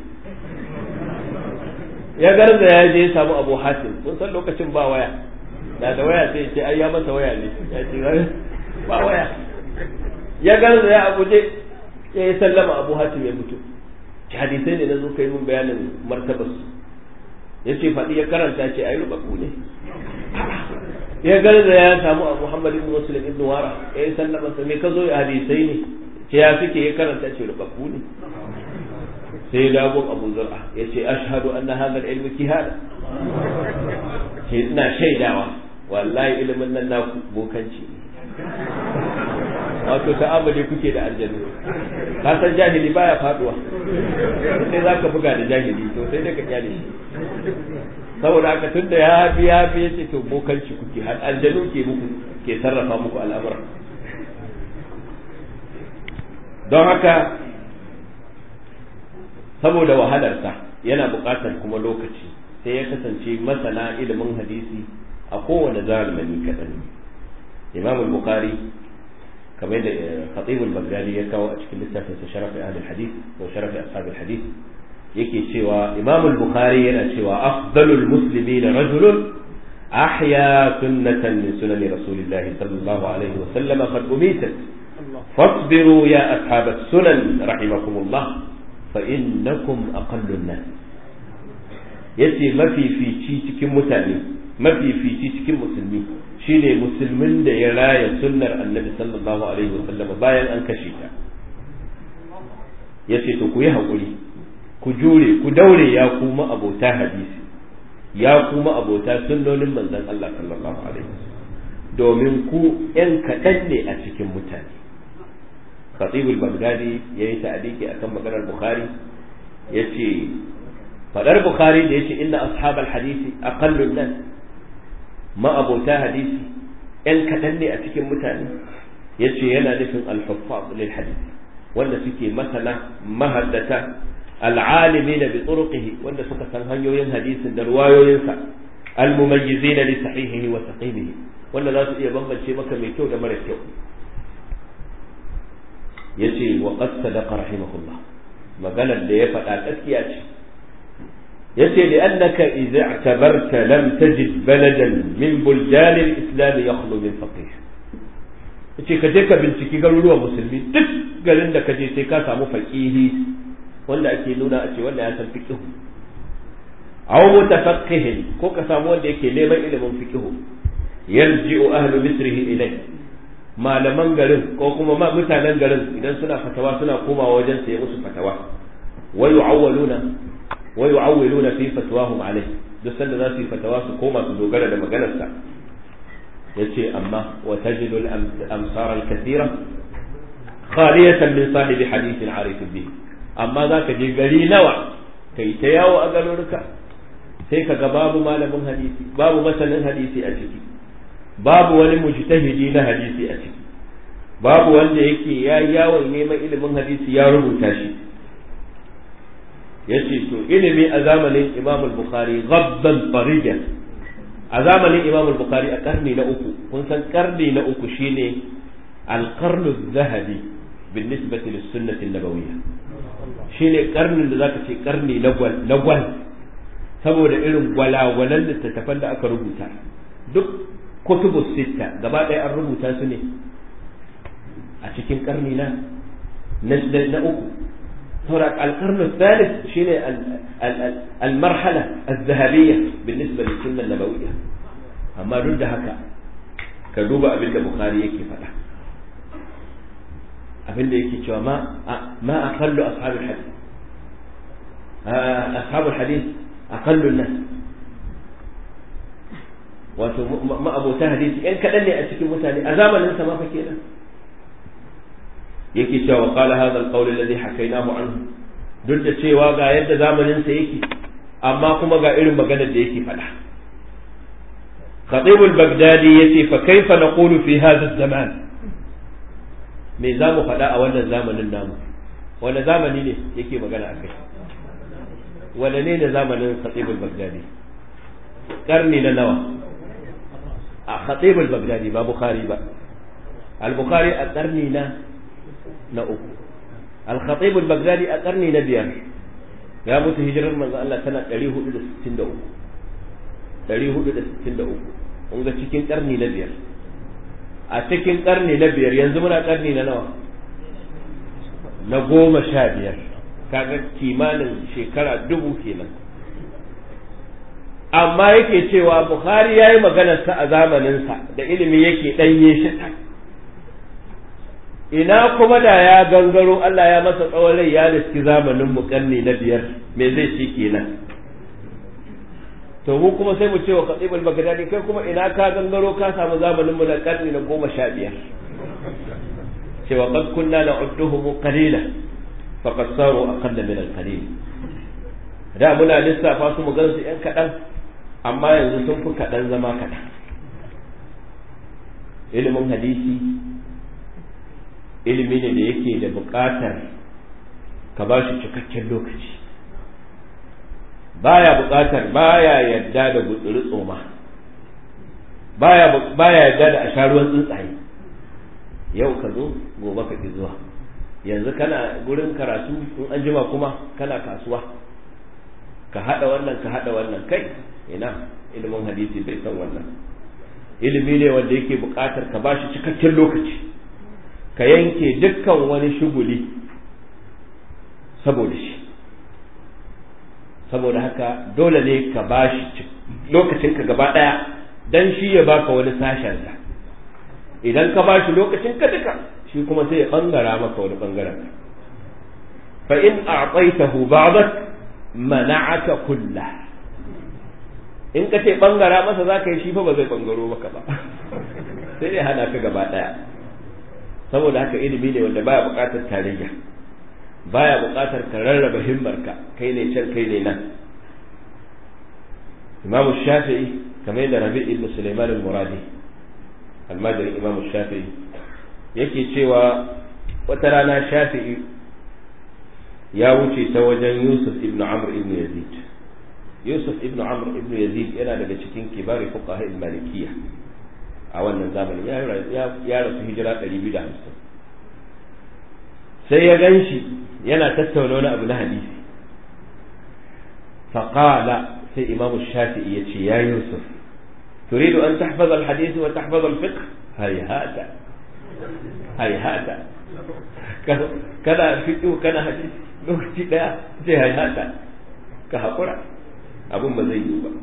ya garza ya je ya samu abu hatim kun san lokacin ba waya da da waya sai ce ai ya masa waya ne ya ce ba waya ya garza ya abu je ya yi sallama abu hatim ya mutu hadisai ne na zo kai mun bayanin martabas ya ce faɗi ya karanta ce ai rubabu ne ya garza ya samu a muhammad ibn muslim ibn wara ya yi sallama sa me ka zo hadisai ne ce ya suke ya karanta ce rubabu ne sai lagun abu zur'a ya ce ashhadu anna hadha al-ilmu kihada ce ina shaidawa wallahi ilimin nan na bokanci wato ta'amuli kuke da aljanu ka san jahili baya faduwa sai za ka buga da jahili to sai daga kyale shi saboda haka tun da ya bi ya bi yace to bokanci kuke har aljanu ke muku ke sarrafa muku al'amura don haka saboda wahalarsa yana buƙatar kuma lokaci sai ya kasance masana ilimin hadisi a kowane zamani kaɗan imam al-bukhari kamar da khatib al-baghdadi ya kawo a cikin littafin sa sharaf ahli al-hadith ko sharaf ashab al-hadith yake cewa imam al-bukhari yana cewa afdalul muslimin rajulun ahya sunnatan min sunan rasulillahi sallallahu alaihi wa sallam qad umitat فاصبروا يا أصحاب السنن رحمكم الله فإنكم أقل الناس yace mafifici cikin mutane mafifici cikin musulmi shine musulmin da ya raya sunnar annabi sallallahu alaihi wasallam bayan an kashe ta yace to ku yi hakuri ku jure ku daure ya kuma abota hadisi ya kuma abota sunnonin manzon Allah sallallahu alaihi wasallam domin ku yan kaɗan ne a cikin mutane khatib al-baghdadi yayi ta'diki akan maganar bukhari yace fadar bukhari da yace inna ashab al-hadisi aqallu an-nas ma abota hadisi yan kadan ne a cikin mutane yace yana nufin al-huffaz lil hadith wanda suke masana mahaddata al-alimin bi turuqihi wanda suka san hanyoyin hadisin da ruwayoyinsa al-mumayyizina li sahihihi wa saqimihi wanda za su iya bambance maka mai kyau da mara kyau yace wa qad sadaqa rahimahullah maganar da ya faɗa gaskiya ce yace li annaka idza i'tabarta lam tajid baladan min buldan al-islam yakhlu min faqih yace ka je ka binciki garuruwan musulmi duk garin da ka je sai ka samu faqihi wanda ake nuna a ce wanda ya san fiqh aw mutafaqqih ko ka samu wanda yake neman ilimin fiqh yarji'u ahlu misrihi ilayhi malaman garin ko kuma mutanen garin idan suna fatawa suna komawa wajen sai musu fatawa wa yu'awwaluna wa yu'awwiluna fi fatwahum alayhi duk sanda za su yi fatawa su koma su dogara da maganar sa yace amma wa tajidu al-amsar al-kathira khaliyatan min sahibi hadithin arif bihi amma za ka je gari nawa kai ta yawo a garuruka sai ka ga babu malamin hadisi babu masanin hadisi a ciki babu wani mujtahidi na hadisi a ciki babu wanda yake ya yawon neman ilimin hadisi ya rubuta shi yace to ilimi a zamanin Imam al-Bukhari ghabban tarijan a zamanin Imam al-Bukhari a karni na uku kun san karni na uku shine al-qarnu zahabi بالنسبة للسنة النبوية shine karnin da zaka ce karni na gwal saboda irin gwalagwalan littattafan da aka rubuta duk kutubu sitta gaba ɗaya an rubuta su ne a cikin karni na na uku saboda alƙarni thalith shine al-marhala al-zahabiyya بالنسبة للسنة النبوية amma duk da haka ka duba abin da bukhari yake faɗa abin da yake cewa ma ma aqallu ashabul hadith ashabul hadith aqallu nas wato ma abota hadisi yan kadan ne a cikin mutane a zamanin sa ma fa kenan yake cewa qala hadha alqawl alladhi hakaynahu anhu duk da cewa ga yadda zamanin sa yake amma kuma ga irin maganar da yake faɗa خطيب البغدادي يتي فكيف نقول في هذا الزمان me za mu faɗa a wannan zamanin namu wani zamani ne yake magana a kai wani ne da zamanin khatibul bagdadi karni na nawa a khatibul bagdadi ba bukhari ba al-bukhari a karni na na uku al-khatibul bagdadi a karni na biyar ya mutu hijirar manzo Allah tana 463 463 kun ga cikin karni na biyar a cikin karni na biyar yanzu muna karni na nawa na goma sha biyar kaga kimanin shekara dubu kenan amma yake cewa bukhari ya yi maganarsa a zamaninsa da ilimi yake ɗanye shi ina kuma da ya gangaro Allah ya masa tsawon rai ya riski zamanin mu karni na biyar me zai ci kenan to mu kuma sai mu ce wa khatibul bagdadi kai kuma ina ka gangaro ka samu zamanin mu na karni na goma sha biyar cewa qad kunna na'udduhum qalila faqad saru aqalla min al-qalil da muna lissafa su mu gan su yan kadan amma yanzu sun fi kadan zama kadan ilimin hadisi ilimi ne da yake da buƙatar ka ba shi cikakken lokaci baya buƙatar baya yadda da gutsuri tsoma baya baya yadda da asharuwan tsuntsaye yau ka zo gobe ka ki zuwa yanzu kana gurin karatu in an jima kuma kana kasuwa ka hada wannan ka hada wannan kai ina ilimin hadisi bai san wannan ilimi ne wanda yake buƙatar ka bashi cikakken lokaci ka yanke dukkan wani shuguli saboda shi saboda haka dole ne ka bashi lokacin ka gaba daya dan shi ya baka wani sashen sa idan ka bashi lokacin ka duka shi kuma sai ya bangara maka wani bangaren ka fa in a'taytahu ba'dak mana'aka kullah in ka ce bangara masa zaka yi shi fa ba zai bangaro maka ba sai ya hana ka gaba daya saboda haka ilimi ne wanda baya buƙatar tarayya baya buƙatar ka rarraba himmarka kai ne can kai ne nan imamu shafi'i kamar yadda rabi ibn sulaiman al-muradi almajirin imamu shafi'i yake cewa wata rana shafi'i ya wuce ta wajen yusuf ibn amr ibn yazid yusuf ibn amr ibn yazid yana daga cikin kibari fuqaha al-malikiyya a wannan zamanin ya rasu hijira 250 sai ya gan shi yana tattauna wani abu na hadisi faƙala sai imam shafi'i ya ce ya yusuf turidu an tahfaz al-hadith wa tahfaz al-fiqh hayhata hayhata kana fiqh kana hadisi lokaci daya sai hayhata ka hakura abun ba zai yi ba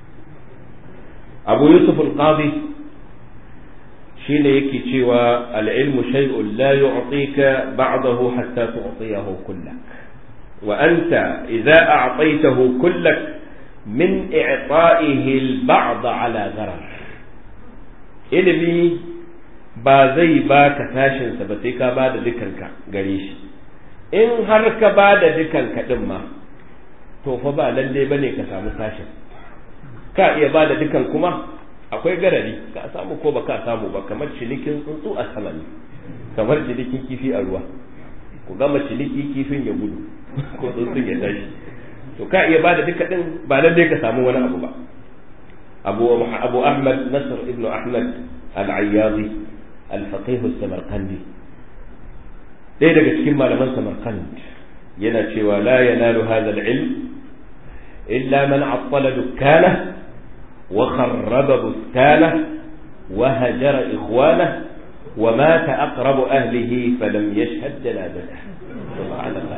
abu yusuf al-qadi shine yake cewa al'ilmu shay'un la yu'tika ba'dahu hatta tu'tiyahu kullak wa anta idza a'taytahu kullak min i'ta'ihi al-ba'd 'ala gharar ilimi ba zai baka tashin sa ba sai ka bada dukanka gare shi in har ka bada dukanka din ma to fa ba lalle bane ka samu tashin ka iya bada dukan kuma akwai garari ka samu ko baka samu ba kamar cinikin tsuntsu a sama ne kamar cinikin kifi a ruwa ku gama ciniki kifin ya gudu ko tsuntsun ya tashi to ka iya bada duka din ba nan dai ka samu wani abu ba abu abu ahmad nasr ibnu ahmad al-ayyazi al-faqih as-samarqandi ɗaya daga cikin malaman samarkand yana cewa la yanalu hadha al-ilm illa man attala dukkana wa kharraba bustana wa hajara ikhwana wa mata aqrabu ahlihi falam yashhad janazatah subhanallah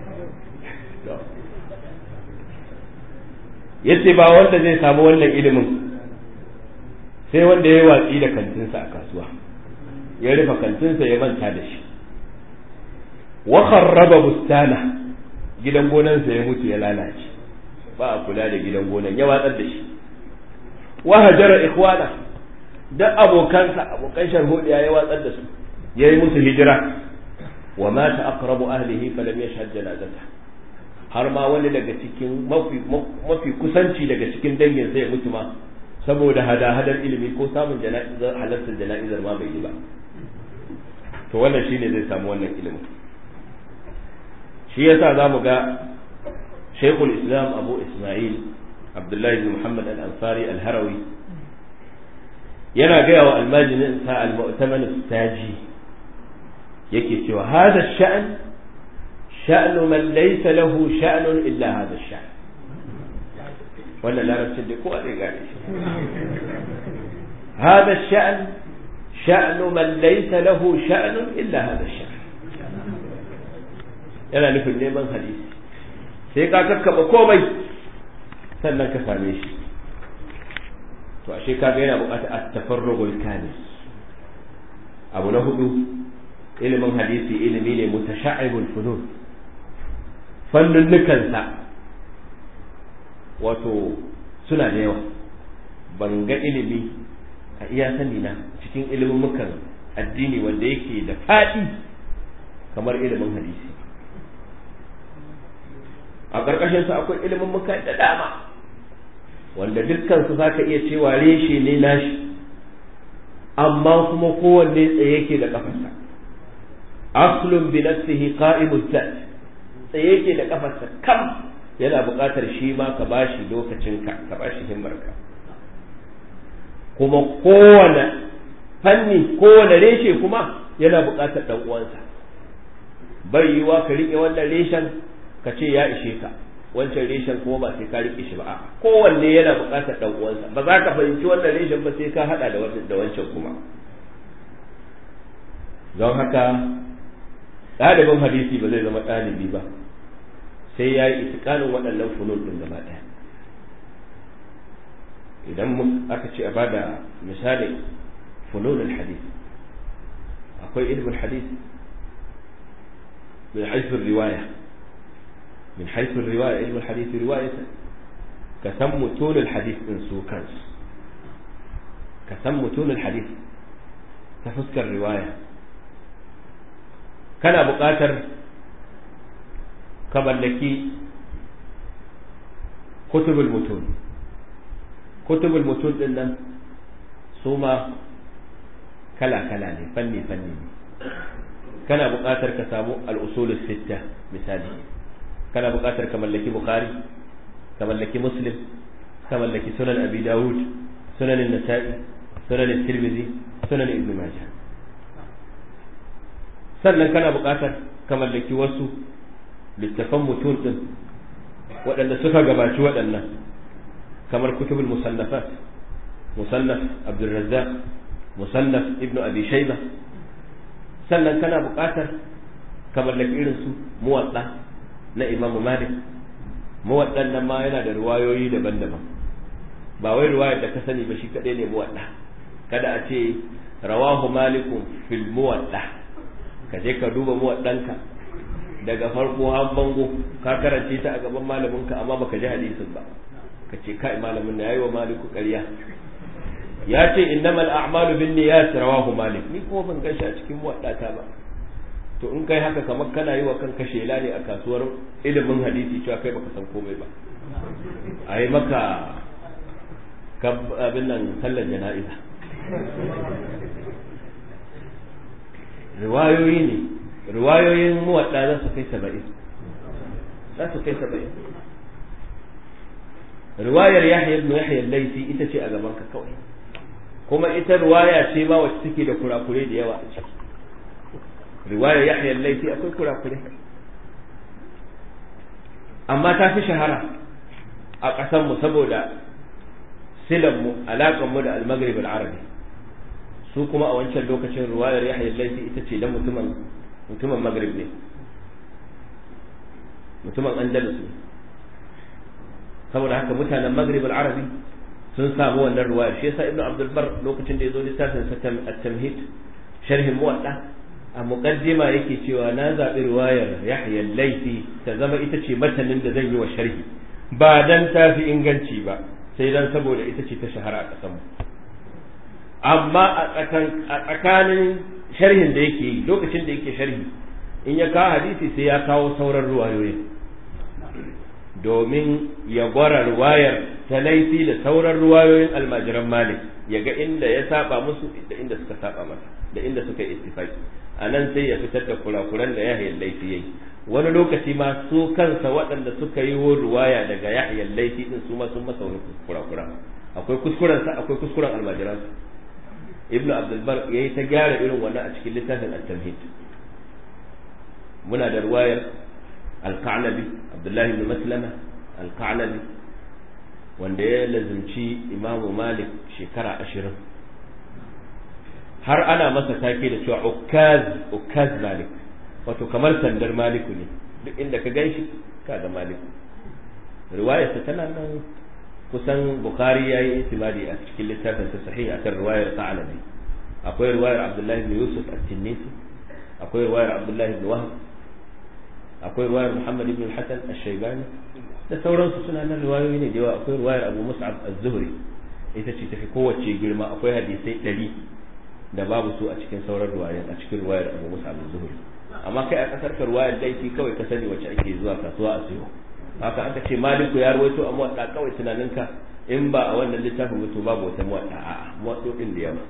yace ba wanda zai samu wannan ilimin sai wanda ya watsi da kantinsa a kasuwa ya rufe kantinsa ya manta da shi wa kharraba bustana gidan gonansa ya mutu ya lalace ba a kula da gidan gonan ya watsar da shi wa hajara ikhwana da abokansa abokan sharhodiya ya watsar da su ya yi musu hijira wa mata aqrabu ahlihi falam yashhad janazata har ma wani daga cikin mafi mafi kusanci daga cikin dangin sai ya mutu ma saboda hada-hadar ilimi ko samun jana'izar halartar jana'izar ma bai yi ba to wannan shine zai samu wannan ilimin shi yasa za mu ga shaikhul islam abu ismail abdullahi bin muhammad al-ansari al-harawi yana gaya wa almajinin sa al-mu'taman taji yake cewa hada sha'an sha'nu man laysa lahu sha'nun illa hada sha'an wannan larabcin da ko a zai gane shi hada sha'an sha'nu man laysa lahu sha'nun illa hada sha'an yana nufin neman hadisi sai ka kakkaba komai sannan ka same shi to ashe kaga yana buƙatar at-tafarrugul kanis abu na hudu ilimin hadisi ilimi ne mutasha'ibul funun fannunnukansa wato suna da yawa ban ga ilimi a iya sani na cikin ilimin mukan addini wanda yake da faɗi kamar ilimin hadisi a ƙarƙashin sa akwai ilimin muka da dama wanda dukkan su zaka iya cewa reshe ne nashi amma kuma kowanne tsaye yake da kafarsa aslun bi nafsihi qa'imuz zat tsaye yake da kafarsa kam yana buƙatar shi ma ka bashi lokacinka ka bashi himmarka kuma kowane fanni kowane reshe kuma yana buƙatar ɗan uwansa bai yiwa ka riƙe wannan reshen ka ce ya ishe ka wancan reshen kuma ba sai ka riƙe shi ba kowanne yana buƙatar ɗan uwansa ba za ka fahimci wannan reshen ba sai ka haɗa da wancan kuma don haka ɗalibin hadisi ba zai zama ɗalibi ba sai ya yi itikanin waɗannan funun ɗin gaba ɗaya idan aka ce a bada misali fununul hadis akwai ilmin hadis min haifin riwaya min haifin riwaya ilmin hadis riwaya ka san mutunul hadis ɗin su kansu ka san mutunul hadis ta fuskar riwaya kana buƙatar ka mallaki kutubul mutun kutubul mutun din nan su ma kala-kala ne fanni-fanni ne kana buƙatar ka samu al'usulus sitta misali kana buƙatar ka mallaki bukhari ka mallaki muslim ka mallaki sunan abi dawud sunan nasa'i sunan tirmidhi sunan ibn majah sannan kana buƙatar ka mallaki wasu littafan mutum ɗin waɗanda suka gabaci waɗannan kamar kutubul musannafat musannaf abdulrazzaq musannaf ibnu abi shayba sannan kana buƙatar ka mallaki irin su muwadda na imam malik muwaddan nan ma yana da riwayoyi daban-daban ba wai riwayar da ka sani ba shi kaɗai ne muwadda kada a ce rawahu malikun fil muwadda ka je ka duba muwaddanka daga farko har bango ka karance ta a gaban malamin ka amma baka ji hadisin ba ka ce kai malamin na yayi wa maliku ƙarya ya ce innamal a'malu bin niyyat rawahu malik ni kuma ban gashi a cikin wadata ba to in kai haka kamar kana yi wa kanka shela ne a kasuwar ilimin hadisi cewa kai baka san komai ba a yi maka abin nan sallar jana'iza riwayoyi ne riwayoyin muwadda za su kai saba'in za su kai saba'in riwayar yahya ibn yahya laifi ita ce a gaban ka kawai kuma ita riwaya ce ma wacce take da kurakure da yawa a ciki riwayar yahya laifi akwai kurakurai amma ta fi shahara a ƙasanmu saboda silanmu alaƙanmu da almagrib al-arabi su kuma a wancan lokacin riwayar yahya laifi ita ce dan mutumin mutumin magrib ne mutumin andalus ne saboda haka mutanen magrib al-arabi sun samu wannan riwayar shi yasa ibnu abdul bar lokacin da ya zo littafin sa at-tamhid sharhin muwadda a muqaddima yake cewa na zabi riwayar yahya laifi ta zama ita ce matanin da zan yi wa sharhi ba dan ta fi inganci ba sai dan saboda ita ce ta shahara a ƙasar mu amma a tsakanin sharhin da yake yi lokacin da yake sharhi in ya kawo hadisi sai ya kawo sauran ruwayoyi domin ya gwara ruwayar ta laifi da sauran ruwayoyin almajiran malik ya ga inda ya saba musu da inda suka saba masa da inda suka yi istifaki a nan sai ya fitar da kurakuran da yahya laifi yayi wani lokaci ma su kansa waɗanda suka yi wa ruwaya daga yahya laifi din su ma sun masa wani kurakura akwai kuskuren sa akwai kuskuren almajiran ibnu abdul bar yayi ta gyara irin wannan a cikin littafin at-tamhid muna da ruwayar al-qanabi abdullahi ibn maslama al-qanabi wanda ya lazimci imamu malik shekara ashirin har ana masa take da cewa ukaz ukaz malik wato kamar sandar maliku ne duk inda ka ganshi ka ga maliku riwayarsa tana nan kusan bukhari ya yi itimadi a cikin littafin sa sahih akan riwayar ta'alabi akwai riwayar abdullahi ibn yusuf at-tinnisi akwai riwayar abdullahi ibn wahb akwai riwayar muhammad ibn al-hasan ash-shaybani da sauransu suna nan riwayoyi ne da yawa akwai riwayar abu mus'ab az-zuhri ita ce tafi kowace girma akwai hadisai ɗari da babu su a cikin sauran riwayoyin a cikin riwayar abu mus'ab az-zuhri amma kai a kasar ka riwayar laifi kawai ka sani wacce ake zuwa kasuwa a siyo haka aka ce maliku ya rawaito a muwadda kawai tunaninka in ba a wannan littafin ba to babu wata muwadda a'a muwaddodin da yawa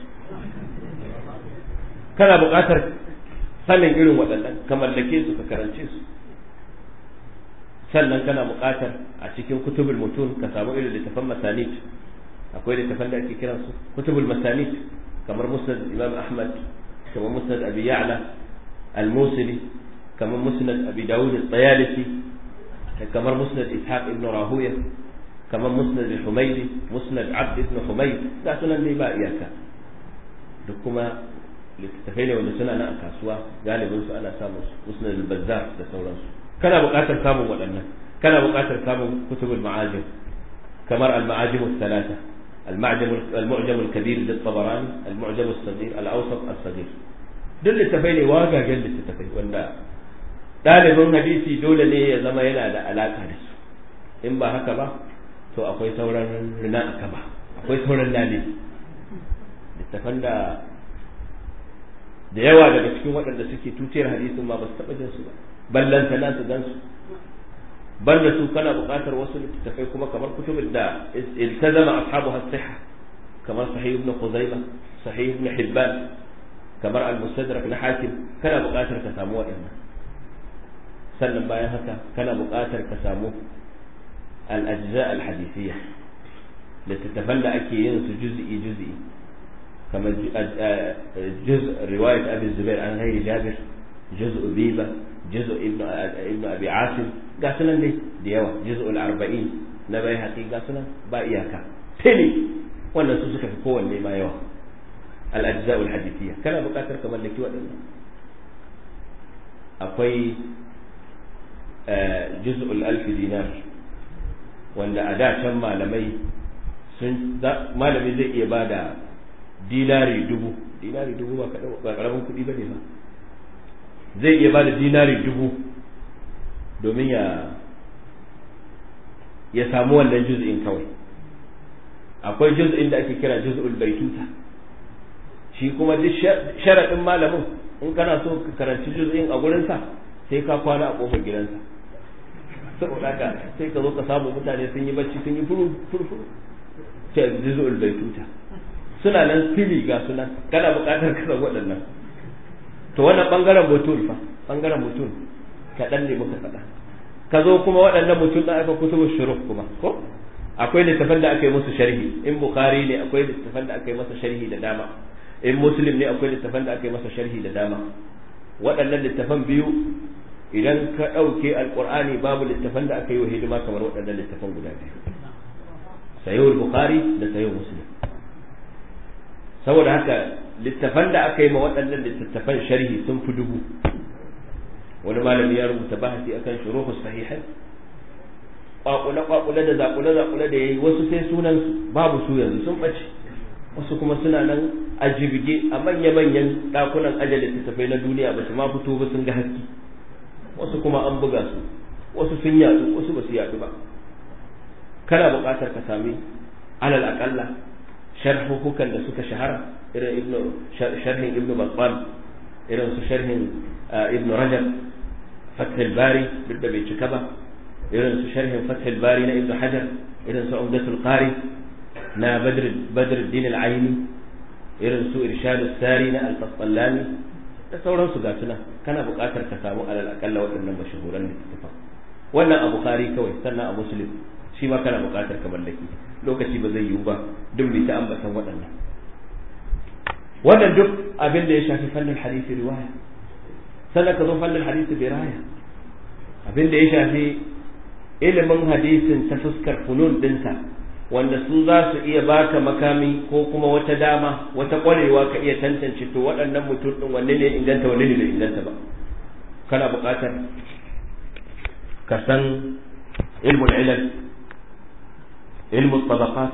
kana buƙatar sanin irin waɗannan ka mallake su ka karance su sannan kana buƙatar a cikin kutubul mutun ka samu irin littafan masanid akwai littafan da ake kiran su kutubul masanid kamar musnad imam ahmad kamar musnad abi ya'la al-musili kamar musnad abi dawud at-tayalisi kamar musnad ishaq ibn rahuya kamar musnad al-humaydi musnad abd ibn humayd da sunan dai ba iyaka duk kuma littattafai ne wanda suna nan a kasuwa galibin su ana samun musnad al-bazzar da sauransu kana buƙatar samun waɗannan kana buƙatar samun kutubul ma'ajim kamar al-ma'ajim al-thalatha المعجم المعجم الكبير للطبراني المعجم الصغير الاوسط الصغير duk littafai ne wagagen littattafai wanda ɗalibin hadisi dole ne ya zama yana da alaka da su in ba haka ba to akwai sauran rina a kaba akwai sauran lale littafan da da yawa daga cikin waɗanda suke tutiyar hadisin ma ba su taɓa jin su ba ballanta na su gan su banda su kana buƙatar wasu littattafai kuma kamar kutubin da iltazama ashabu as-sihha kamar sahih ibn khuzaimah sahih ibn hibban kamar al-mustadrak na hakim kana buƙatar ka samu waɗannan sannan bayan haka kana buƙatar ka samu al-ajza al-hadithiyya littattafan da ake yin su juz'i juz'i kamar juz riwayat abi zubair an ghairi jabir juz'u biba juz'u ibn ibn abi asim ga sunan dai da yawa juz'u al-arba'in na bai haƙi ga sunan ba iyaka tani wannan su suka fi kowanne ma yawa al-ajza al-hadithiyya kana buƙatar ka mallaki waɗannan akwai juz'ul alfi dinar wanda a da can malamai sun malami zai iya ba da dinari dubu dinari dubu ba karamin kuɗi ba ne ba zai iya ba da dinari dubu domin ya ya samu wannan juz'in kawai akwai juz'in da ake kira juz'ul baituta shi kuma duk sharaɗin malamin in kana so ka karanci juz'in a gurinsa sai ka kwana a kofar gidansa saboda haka sai ka zo ka samu mutane sun yi bacci sun yi furu furu ce juz'ul baituta suna nan fili ga suna kana buƙatar ka san waɗannan to wannan bangaren mutum fa bangaren mutum kaɗan ne muka faɗa ka zo kuma waɗannan mutum da aka kutubu shuruf kuma ko akwai littafan da aka yi musu sharhi in bukhari ne akwai littafan da aka yi masa sharhi da dama in muslim ne akwai littafan da aka yi masa sharhi da dama waɗannan littafan biyu idan ka ɗauke alƙur'ani babu littafan da aka yi wa hidima kamar waɗannan littafan guda biyu sayyid bukhari da sayyid muslim saboda haka littafan da aka yi ma waɗannan littattafan sharhi sun fi dubu wani malami ya rubuta bahasi akan shuruhu sahihai kwakule kwakule da zakule zakule da yayi wasu sai sunan su babu su yanzu sun bace wasu kuma suna nan a jibge a manya manyan dakunan ajalin littattafai na duniya ba su ma fito ba sun ga haske wasu kuma an buga su wasu sun yadu wasu ba su yadu ba kana buƙatar ka sami alal aƙalla sharhuhukan da suka shahara irin ibnu sharhin ibnu battal irin su sharhin ibnu rajab fathul bari duk da bai cika ba irin su sharhin fathul bari na ibnu hajar irin su umdatul qari na badr badr din al-aini irin su irshad sari na al-qasallani da sauransu ga suna kana buƙatar ka samu alal akalla waɗannan mashahuran littattafan wannan a bukhari kawai sannan a muslim shi ma kana buƙatar ka mallaki lokaci ba zai yiwu ba duk bai ta ambatan waɗannan wannan duk abin da ya shafi fannin hadisi riwaya sannan ka zo fannin hadisi biraya abin da ya shafi ilimin hadisin ta fuskar funun dinsa wanda su za su iya baka makami ko kuma wata dama wata ƙwarewa ka iya tantance to waɗannan mutum ɗin wanne ne inganta wanne ne bai inganta ba kana buƙatar ka san ilmul ilal ilmul tabaqat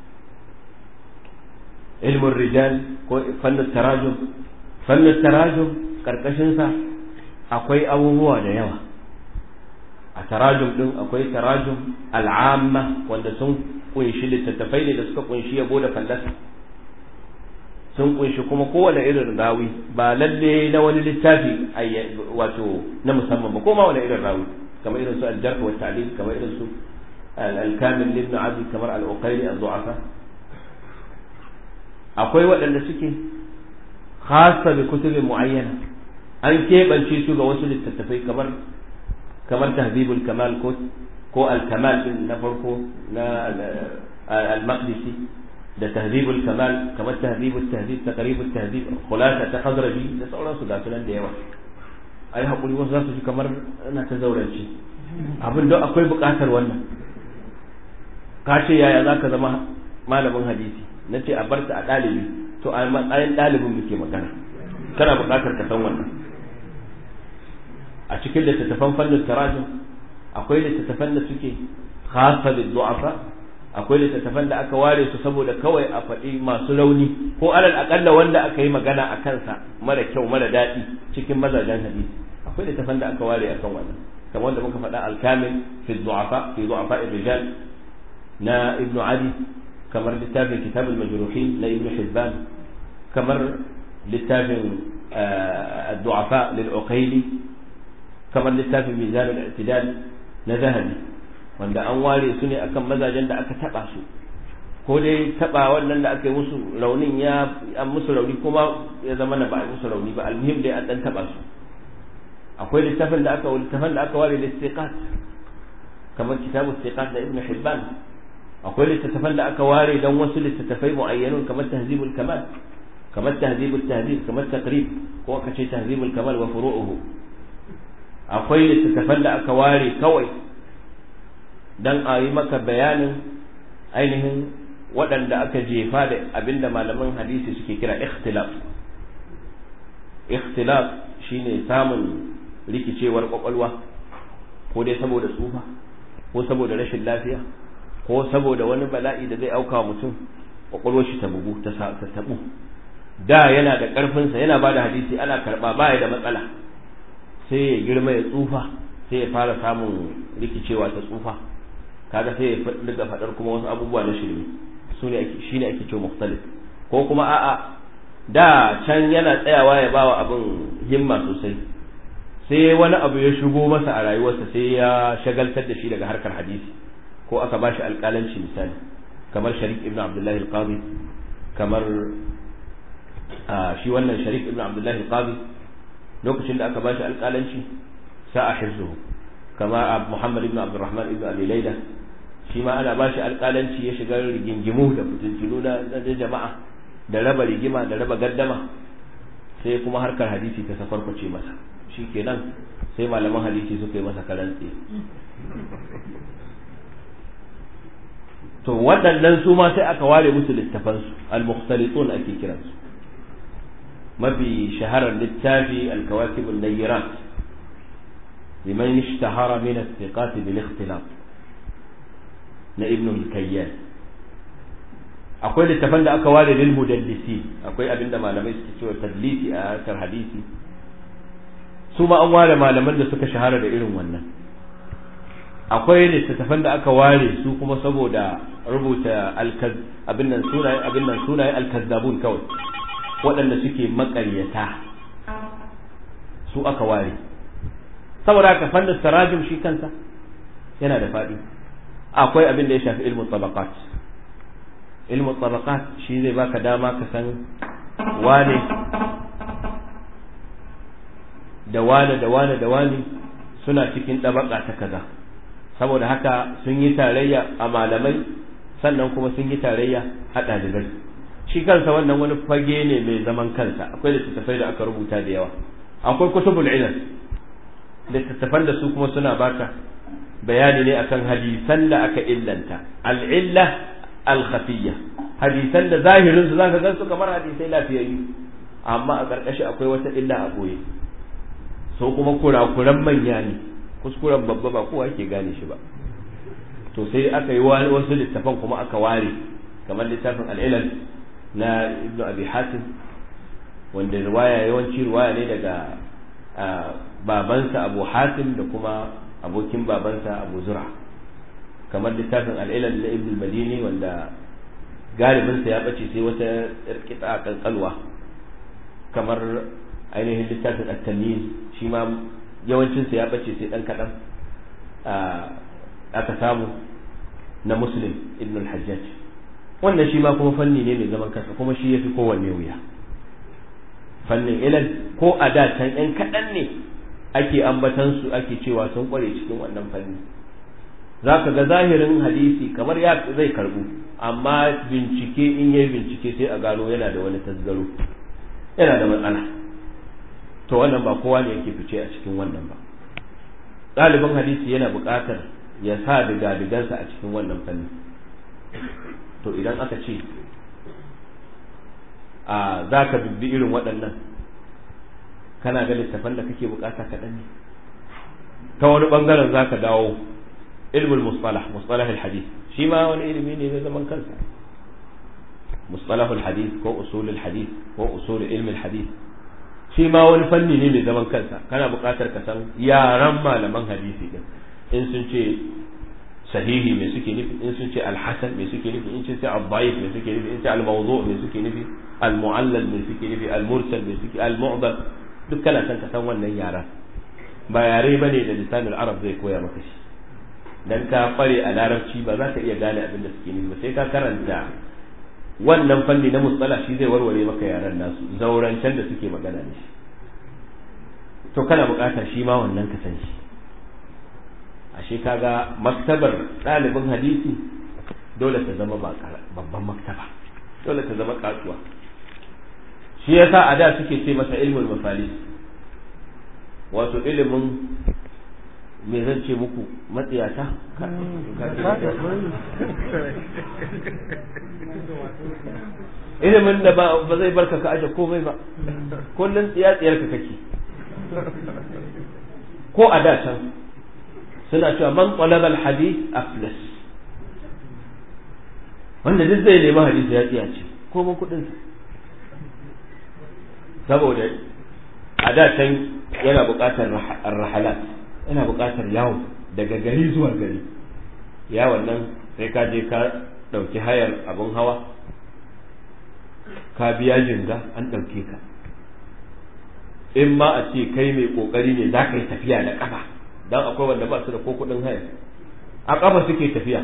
ilmul rijal ko fannin tarajum fannin tarajum karkashinsa akwai abubuwa da yawa a tarajum din akwai tarajum al'amma wanda sun kunshi littattafai ne da suka kunshi yabo da fallasa sun kunshi kuma kowane irin rawi ba lalle na wani littafi wato na musamman ba ko ma wani irin rawi kamar irin su al-jarh wa ta'lil kamar irin su al-kamil ibn abi kamar al-uqayli az-zu'afa akwai waɗanda suke khassa bi kutubin muayyana an keɓance su ga wasu littattafai kamar kamar tahzibul kamal ko ko al-kamal din na farko na al-maqdisi da tahzibul kamal kamar tahzibul tahzib taqribul tahzib khulasa ta hadraji da sauransu ga sunan da yawa ai hakuri wasu za su ji kamar ana ta zauranci abin da akwai buƙatar wannan ka ce yaya za ka zama malamin hadisi na ce a barta a ɗalibi to a matsayin ɗalibin muke magana kana buƙatar ka san wannan a cikin littattafan fannin tarajin akwai littattafan da suke khasa da du'afa akwai littattafan da aka ware su saboda kawai a faɗi masu rauni ko alal aƙalla wanda aka yi magana a kansa mara kyau mara daɗi cikin mazajen hadisi akwai littattafan da aka ware akan wannan kamar wanda muka faɗa alkamil fi du'afa fi du'afa rijal na ibnu adi kamar littafin kitab al-majruhin na ibnu hibban kamar littafin du'afa lil uqayli kamar littafin mizan al-i'tidal na zahabi wanda an ware su ne akan mazajen da aka taba su ko dai taba wannan da aka yi musu raunin ya an musu rauni kuma ya zama na ba a musu rauni ba almuhim dai an dan taba su akwai littafin da aka littafin da aka ware listiqat kamar kitabu istiqat da ibnu hibban akwai littattafan da aka ware dan wasu littattafai muayyanun kamar tahzibul kamal kamar tahzibul tahzib kamar taqrib ko aka ce tahzibul kamal wa furu'uhu akwai littattafan da aka ware kawai dan a yi maka bayanin ainihin waɗanda aka jefa da abinda malaman hadisi suke kira ikhtilaf ikhtilaf shine samun rikicewar kwakwalwa ko dai saboda tsufa ko saboda rashin lafiya ko saboda wani bala'i da zai auka wa mutum kwakwalwar shi ta bugu ta tabu da yana da ƙarfinsa yana ba da hadisi ana karɓa baya da matsala sai ya girma ya tsufa sai ya fara samun rikicewa ta tsufa kaga sai ya daga faɗar kuma wasu abubuwa na shirme su ne ake shine ake cewa mukhtalif ko kuma a'a da can yana tsayawa ya bawa abin himma sosai sai wani abu ya shigo masa a rayuwarsa sai ya shagaltar da shi daga harkar hadisi ko aka bashi alƙalanci misali kamar sharik ibn abdullahi al-qadi kamar shi wannan sharik ibn abdullahi al-qadi lokacin da aka bashi alƙalanci sa'a hifzuhu kama muhammad ibn abdurrahman ibn abi layla shi ma ana bashi alƙalanci ya shiga rigingimu da fitintunu na jama'a da raba rigima da raba gaddama sai kuma harkar hadisi ta safarkwace masa shikenan sai malaman hadisi suka yi masa karantsi to waɗannan su ma sai aka ware musu littafansu al-mukhtalitun ake kiransu mafi shaharar littafi al-kawakib an-nayyirat liman ishtahara min as-siqat bil ikhtilaf na ibn al-kayyan akwai littafan da aka ware lil mudallisi akwai abinda malamai suke cewa tadlisi a harkar hadisi su ma an ware malaman da suka shahara da irin wannan akwai littattafan da aka ware su kuma saboda rubuta alkaz abin nan sunaye abin nan sunaye alkazzabun kawai waɗanda suke makaryata su aka ware saboda haka fannin sarajim shi kansa yana da faɗi akwai abin da ya shafi ilmu tabaqat ilmu tabaqat shi zai baka dama ka san wane da wane da wane da wane suna cikin tabaka ta kaza saboda haka sun yi tarayya a malamai sannan kuma sun yi tarayya a ɗalibai shi kansa wannan wani fage ne mai zaman kansa akwai littattafai da aka rubuta da yawa akwai kutubul ilal littattafan da su kuma suna baka bayani ne akan hadisan da aka illanta al'illa al-khafiyya hadisan da zahirin su zaka gan su kamar hadisai lafiyayyu amma a karkashi akwai wata illa a boye so kuma kurakuran manya ne kuskuren babba ba kowa yake gane shi ba to sai aka yi wasu littafan kuma aka ware kamar littafin al'ilal na ibn abi hatim wanda riwaya yawanci riwaya ne daga babansa abu hatim da kuma abokin babansa abu zura kamar littafin al'ilal na ibn madini wanda galibinsa ya bace sai wata kita a kankalwa kamar ainihin littafin at-tamyiz shi ma yawancinsa ya bace sai dan kadan aka samu na muslim ibn al-hajjaj wannan shi ma kuma fanni ne mai zaman kansa kuma shi yafi kowanne wuya fannin ilal ko a da can yan kaɗan ne ake ambatan su ake cewa sun kware cikin wannan fanni za ka ga zahirin hadisi kamar ya zai karbu amma bincike in yayi bincike sai a gano yana da wani tasgaro yana da matsala to wannan ba kowa ne yake fice a cikin wannan ba ɗalibin hadisi yana buƙatar ya sa diga-digansa a cikin wannan fanni to idan aka ce a za ka bibbi irin waɗannan kana ga littafan da kake bukata kaɗan ne ta wani ɓangaren za ka dawo ilmul mustalah mustalah hadith shi ma wani ilimi ne na zaman kansa mustalah hadith ko usulul hadith ko usulul ilmin hadith shi ma wani fanni ne mai zaman kansa kana buƙatar ka san yaran malaman hadisi din in sun ce sahihi me suke nufi in sun ce alhasan me suke nufi in sun ce al-dhaif me suke nufi in ce al-mawdu me suke nufi al-mu'allal me suke nufi al-mursal me suke al-mu'dal duk kana san ka san wannan yara ba yare bane da lisanul arab zai koya maka shi dan ka kware a larabci ba za ka iya gane abin da suke nufi ba sai ka karanta wannan fanni na mustala shi zai warware maka yaran nasu zaurancen da suke magana da shi to kana buƙatar shi ma wannan ka san shi ashe kaga maktabar ɗalibin hadisi dole ta zama babban maktaba dole ta zama kasuwa shi yasa a da suke ce masa ilmul mafalis wato ilimin me zan ce muku matsiyata ilimin da ba ba zai barka ka aje komai ba kullun tsiyatsiyar ka kake ko a da can suna cewa man talaba alhadith aflas wanda duk zai nemi hadisi ya tsiya ce ko mun kudin saboda a da can yana buƙatar rahalat yana buƙatar yawo daga gari zuwa gari yawon nan sai ka je ka ɗauki hayar abin hawa ka biya jinga an ɗauke ka in ma a ce kai mai ƙoƙari ne za ka yi tafiya da ƙafa don akwai wanda ba su da ko kuɗin haya a ƙafa suke tafiya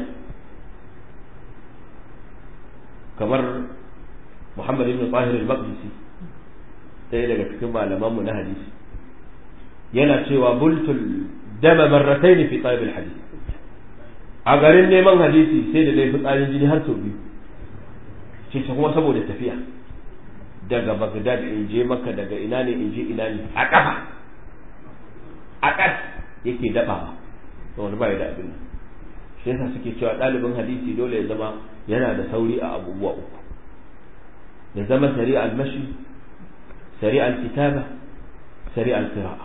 kamar Muhammad ibn Tahir al-Maqdisi ɗaya daga cikin malamanmu na hadisi yana cewa bultul dama marrataini fi talib al-hadith a garin neman hadisi sai da dai fitsarin jini har sau biyu ce kuma saboda tafiya daga Baghdad in je maka daga ina ne in je ina ne a kafa a ƙas yake dabawa to wani bai da abin nan shi yasa suke cewa ɗalibin hadisi dole ya zama yana da sauri a abubuwa uku ya zama sari al-mashi sari al-kitaba sari al-qira'a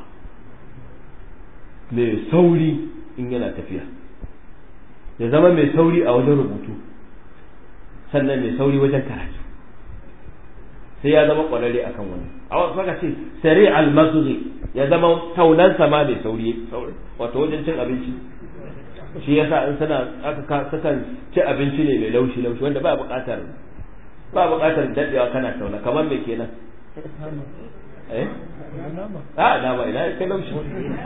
mai sauri in yana tafiya ya zama mai sauri a wajen rubutu sannan mai sauri wajen karatu sai ya zama kwararre akan wani a wasu saka ce sari al-mazuri ya zama taunansa ma mai sauri wato wajen cin abinci shi yasa in suna aka sukan ci abinci ne mai laushi laushi wanda ba buƙatar ba buƙatar dadewa kana tauna kamar me kenan eh a da ba ina kai laushi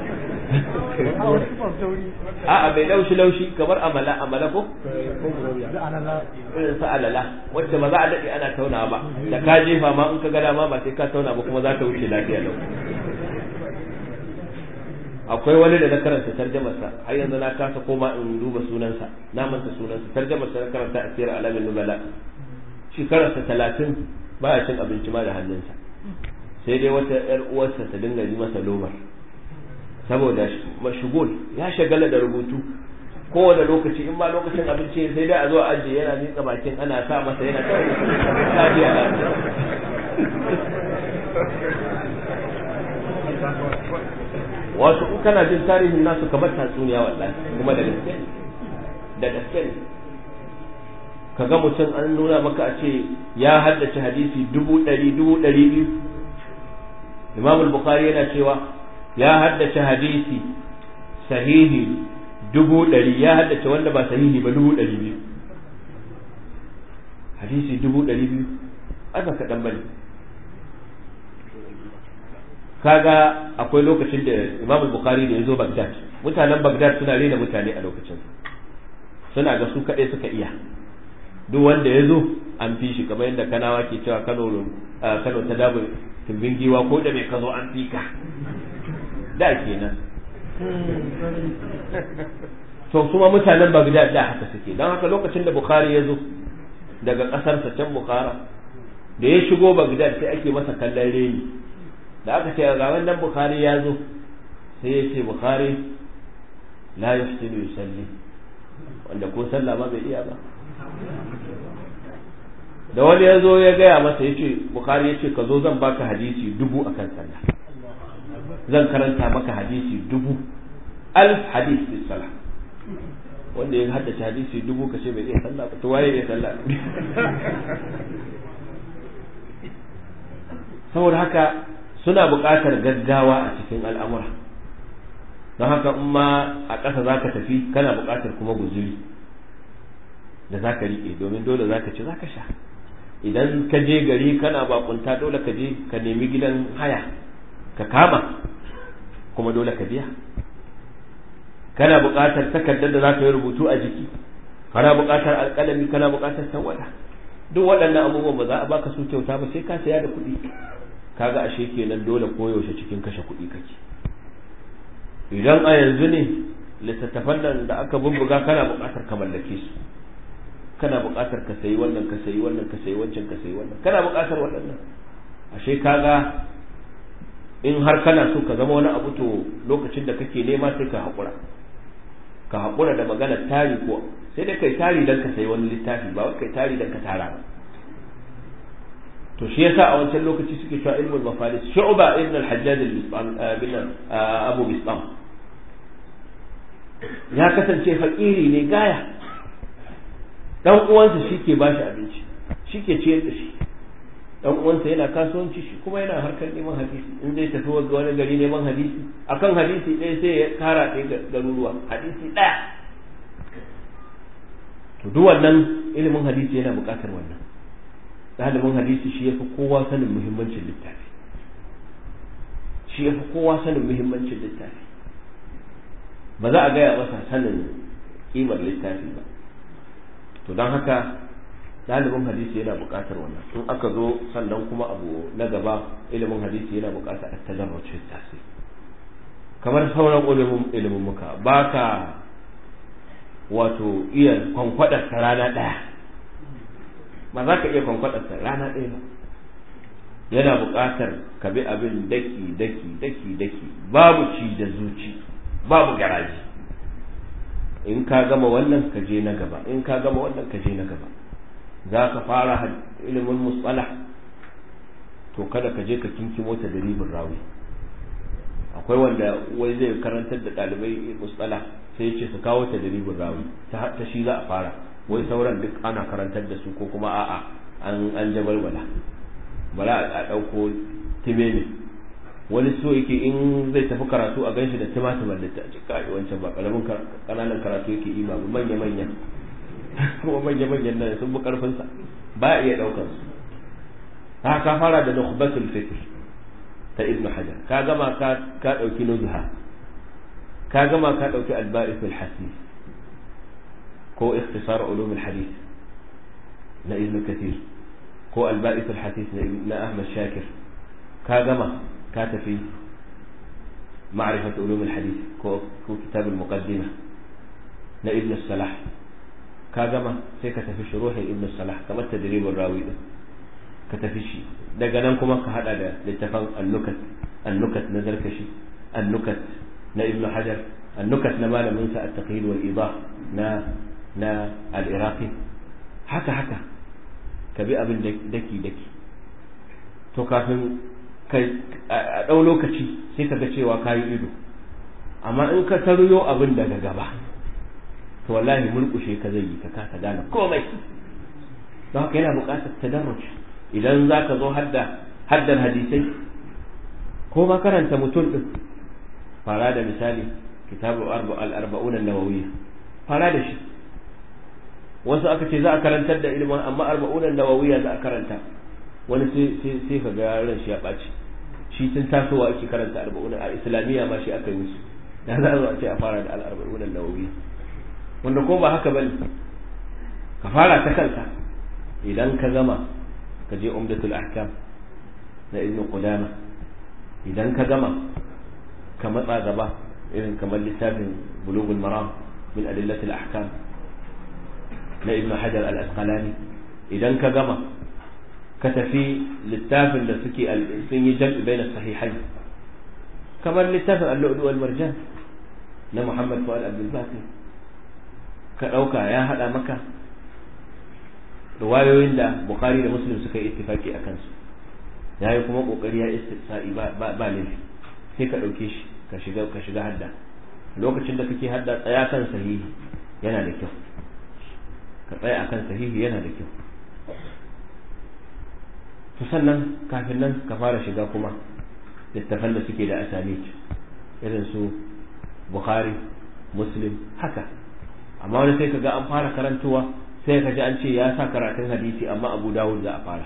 a a bai laushi laushi kamar amala amala ko irin sa alala wacce ba za a dade ana tauna ba da ka jefa ma in ka ga dama ba sai ka tauna ba kuma za ta wuce lafiya lau akwai wani da na karanta tarjamarsa har yanzu na kasa koma in duba sunansa na manta sunansa tarjamarsa na karanta a siyar alamin nubala shekararsa talatin baya cin abinci ma da hannunsa sai dai wata yar uwarsa ta dinga yi masa lomar saboda mashugul ya shagala da rubutu kowane lokaci in ma lokacin abinci sai dai a zo a ajiye yana nika bakin ana sa masa yana ta lafiya wasu in kana jin tarihin nasu kamar tatsuniya wallahi kuma da gaske da gaske ne ka ga mutum an nuna maka a ce ya haddace hadisi dubu ɗari dubu ɗari biyu imam bukhari yana cewa ya haddace hadisi sahihi dubu ɗari ya haddace wanda ba sahihi ba dubu ɗari biyu hadisi dubu ɗari biyu aka kaɗan bane kaga akwai lokacin da imam bukhari da ya zo bagdad mutanen bagdad suna rena mutane a lokacin suna ga su kaɗai suka iya duk wanda ya zo an fi shi kamar yadda kanawa ke cewa kano kano ta dabu tumbin giwa ko da mai ka zo an fi ka da kenan to kuma mutanen bagdad da haka suke don haka lokacin da bukhari ya zo daga ƙasarsa can bukhara da ya shigo bagdad sai ake masa kallon reni da aka ce ga wannan bukhari ya zo sai ya ce bukhari la yuhsinu yusalli wanda ko sallah ma bai iya ba da wani ya zo ya gaya masa ya ce bukhari ya ce ka zo zan baka hadisi dubu akan sallah zan karanta maka hadisi dubu alf hadis bis salah wanda ya haddace hadisi dubu ka ce bai iya sallah ba to waye ya sallah saboda haka suna buƙatar gaggawa a cikin al'amura don haka in ma a ƙasa za ka tafi kana buƙatar kuma guzuri da za ka riƙe domin dole za ka ci za ka sha idan ka je gari kana bakunta dole ka je ka nemi gidan haya ka kama kuma dole ka biya kana buƙatar takardar da za ka yi rubutu a jiki kana buƙatar alƙalami kana buƙatar tawada duk waɗannan abubuwan ba za a baka su kyauta ba sai ka saya da kuɗi kaga ashe kenan dole koyaushe cikin kashe kuɗi kake idan a yanzu ne littattafan nan da aka bubbuga kana buƙatar ka mallake su kana buƙatar ka sayi wannan ka sayi wannan ka sayi wancan ka sayi wannan kana buƙatar waɗannan ashe kaga in har kana so ka zama wani abu to lokacin da kake nema sai ka haƙura ka haƙura da maganar tari ko sai dai kai tari dan ka sayi wani littafi ba kai tari dan ka tara ba to shi yasa a wancan lokaci suke cewa ilmul mafalis shu'ba ibn al-hajjaj bin abu bisam ya kasance fakiri ne gaya dan uwansa shike bashi abinci shike ciyar da shi dan uwansa yana kasuwanci shi kuma yana harkar neman hadisi in zai tafi ga wani gari neman hadisi akan hadisi ɗaya sai ya kara ɗaya garuruwa hadisi ɗaya to duk wannan ilimin hadisi yana buƙatar wannan ɗalibin hadisi shi yafi kowa sanin muhimmancin littafi shi yafi kowa sanin muhimmancin littafi ba za a gaya masa sanin kimar littafi ba to don haka ɗalibin hadisi yana buƙatar wannan in aka zo sannan kuma abu na gaba ilimin hadisi yana buƙatar at-tajarruj tasir kamar sauran ilimin ilimin muka baka wato iya kwankwadar ta rana ɗaya ba za ka iya kwankwadar ta rana ɗaya ba yana buƙatar ka bi abin daki daki daki daki babu ci da zuci babu garaji in ka gama wannan ka je na gaba in ka gama wannan ka je na gaba za ka fara ilimin musala to kada ka je ka kinkimo ta da ribin rawi akwai wanda wai zai karantar da ɗalibai musala sai ya ce su kawo ta da ribin rawi ta shi za a fara wai sauran duk ana karantar da su ko kuma a'a an an jabalbala bala a ɗauko time ne wani so yake in zai tafi karatu a ganshi da timatiman da ta ci kai wancan ba kalamin kananan karatu yake yi ba manya manya kuma manya manyan nan sun bi karfin sa ba iya daukar su ha ka fara da nukhbatul fikr ta ibn hajar ka gama ka ka dauki nuzha ka gama ka dauki al-ba'ith al-hasib ko ikhtisar ulum al-hadith na ibn kathir ko al-ba'ith al-hasib na ahmad shakir ka gama كاتفي معرفة علوم الحديث كو كتاب المقدمة لابن الصلاح كاجما سي كتفي شروح ابن الصلاح كما التدريب الراوي ده كتفي شي daga nan kuma ka hada da littafan annukat annukat na zarkashi annukat na ibn hajar annukat na malamin sa at-taqhid wal idah na na al-iraqi haka haka ka bi abin daki daki to kafin a ɗau lokaci sai ka ga cewa ka yi ido amma in ka taruyo abin daga gaba to wallahi mulkushe ka zai yi ka kasa gane komai don haka yana buƙatar tadarruj idan za ka zo haddar hadisai ko ma karanta mutum ɗin fara da misali kitabu al-arba'un an-nawawiyya fara da shi wasu aka ce za a karantar da ilimin amma arba'un an-nawawiyya za a karanta wani sai ka ga ran shi ya ɓaci shi tun tasowa ake karanta arba'un a islamiyya ma shi aka yi musu da za a zo a ce a fara da al'arba'un nawawi wanda ko ba haka bane ka fara ta kanka idan ka gama ka je umdatul ahkam na ibnu qudama idan ka gama ka matsa gaba irin kamar littafin bulugul maram min adillatil ahkam na ibnu hajar al-asqalani idan ka gama ka tafi littafin da suke sun yi jam'i bai na sahihai kamar littafin allu'ulu wal marjan na muhammad fuad abdul baqi ka ɗauka ya haɗa maka riwayoyin da bukhari da muslim suka yi ittifaki a kansu ya yi kuma ƙoƙari ya istisai ba laifi sai ka ɗauke shi ka shiga ka shiga hadda lokacin da kake hadda tsaya kan sahihi yana da kyau ka tsaya akan sahihi yana da kyau to sannan kafin nan ka fara shiga kuma littafan da suke da asanid irin su bukhari muslim haka amma wani sai kaga an fara karantowa sai ka ji an ce ya sa karatun hadisi amma abu dawud za a fara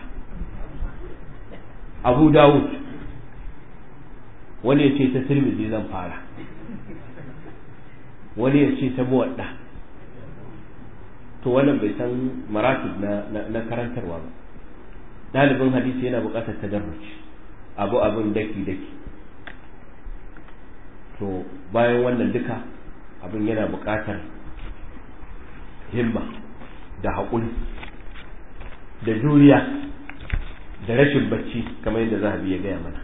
abu dawud wani ya ce ta tirmidhi zan fara wani ya ce ta muwadda to wannan bai san maratib na na karantarwa ba ɗalibin hadisi yana buƙatar tadarruci abu abin daki daki to bayan wannan duka abin yana buƙatar himma da haƙuri da juriya da rashin bacci kamar yadda zahabi ya gaya mana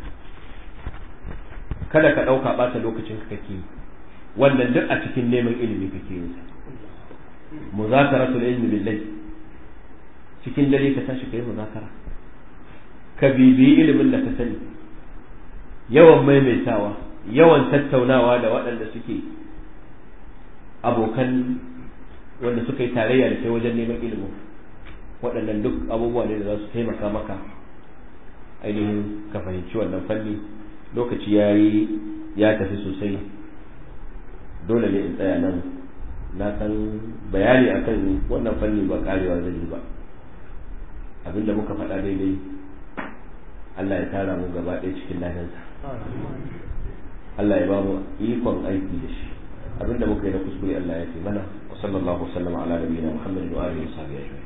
kada ka ɗauka ɓata lokacin ka kake wannan duk a cikin neman ilimi kake yin sa muzakaratul ilmi billahi cikin dare ka tashi kai muzakara ka bibiyi ilimin da ka sani yawan maimaitawa yawan tattaunawa da waɗanda suke abokan wanda suka yi tarayya da kai wajen neman ilimin waɗannan duk abubuwa ne da za su taimaka maka ainihin ka fahimci wannan fanni lokaci ya yi ya tafi sosai dole ne in tsaya nan na san bayani akan wannan fanni ba karewa zai yi ba abinda muka faɗa daidai Allah ya tara mu gaba ɗaya cikin lafiyansa Allah ya ba mu ikon aiki da shi abinda muka yi na kuskure Allah ya fi mana wa sallallahu wasallam ala nabiyina Muhammadin wa alihi wa sahbihi ajma'in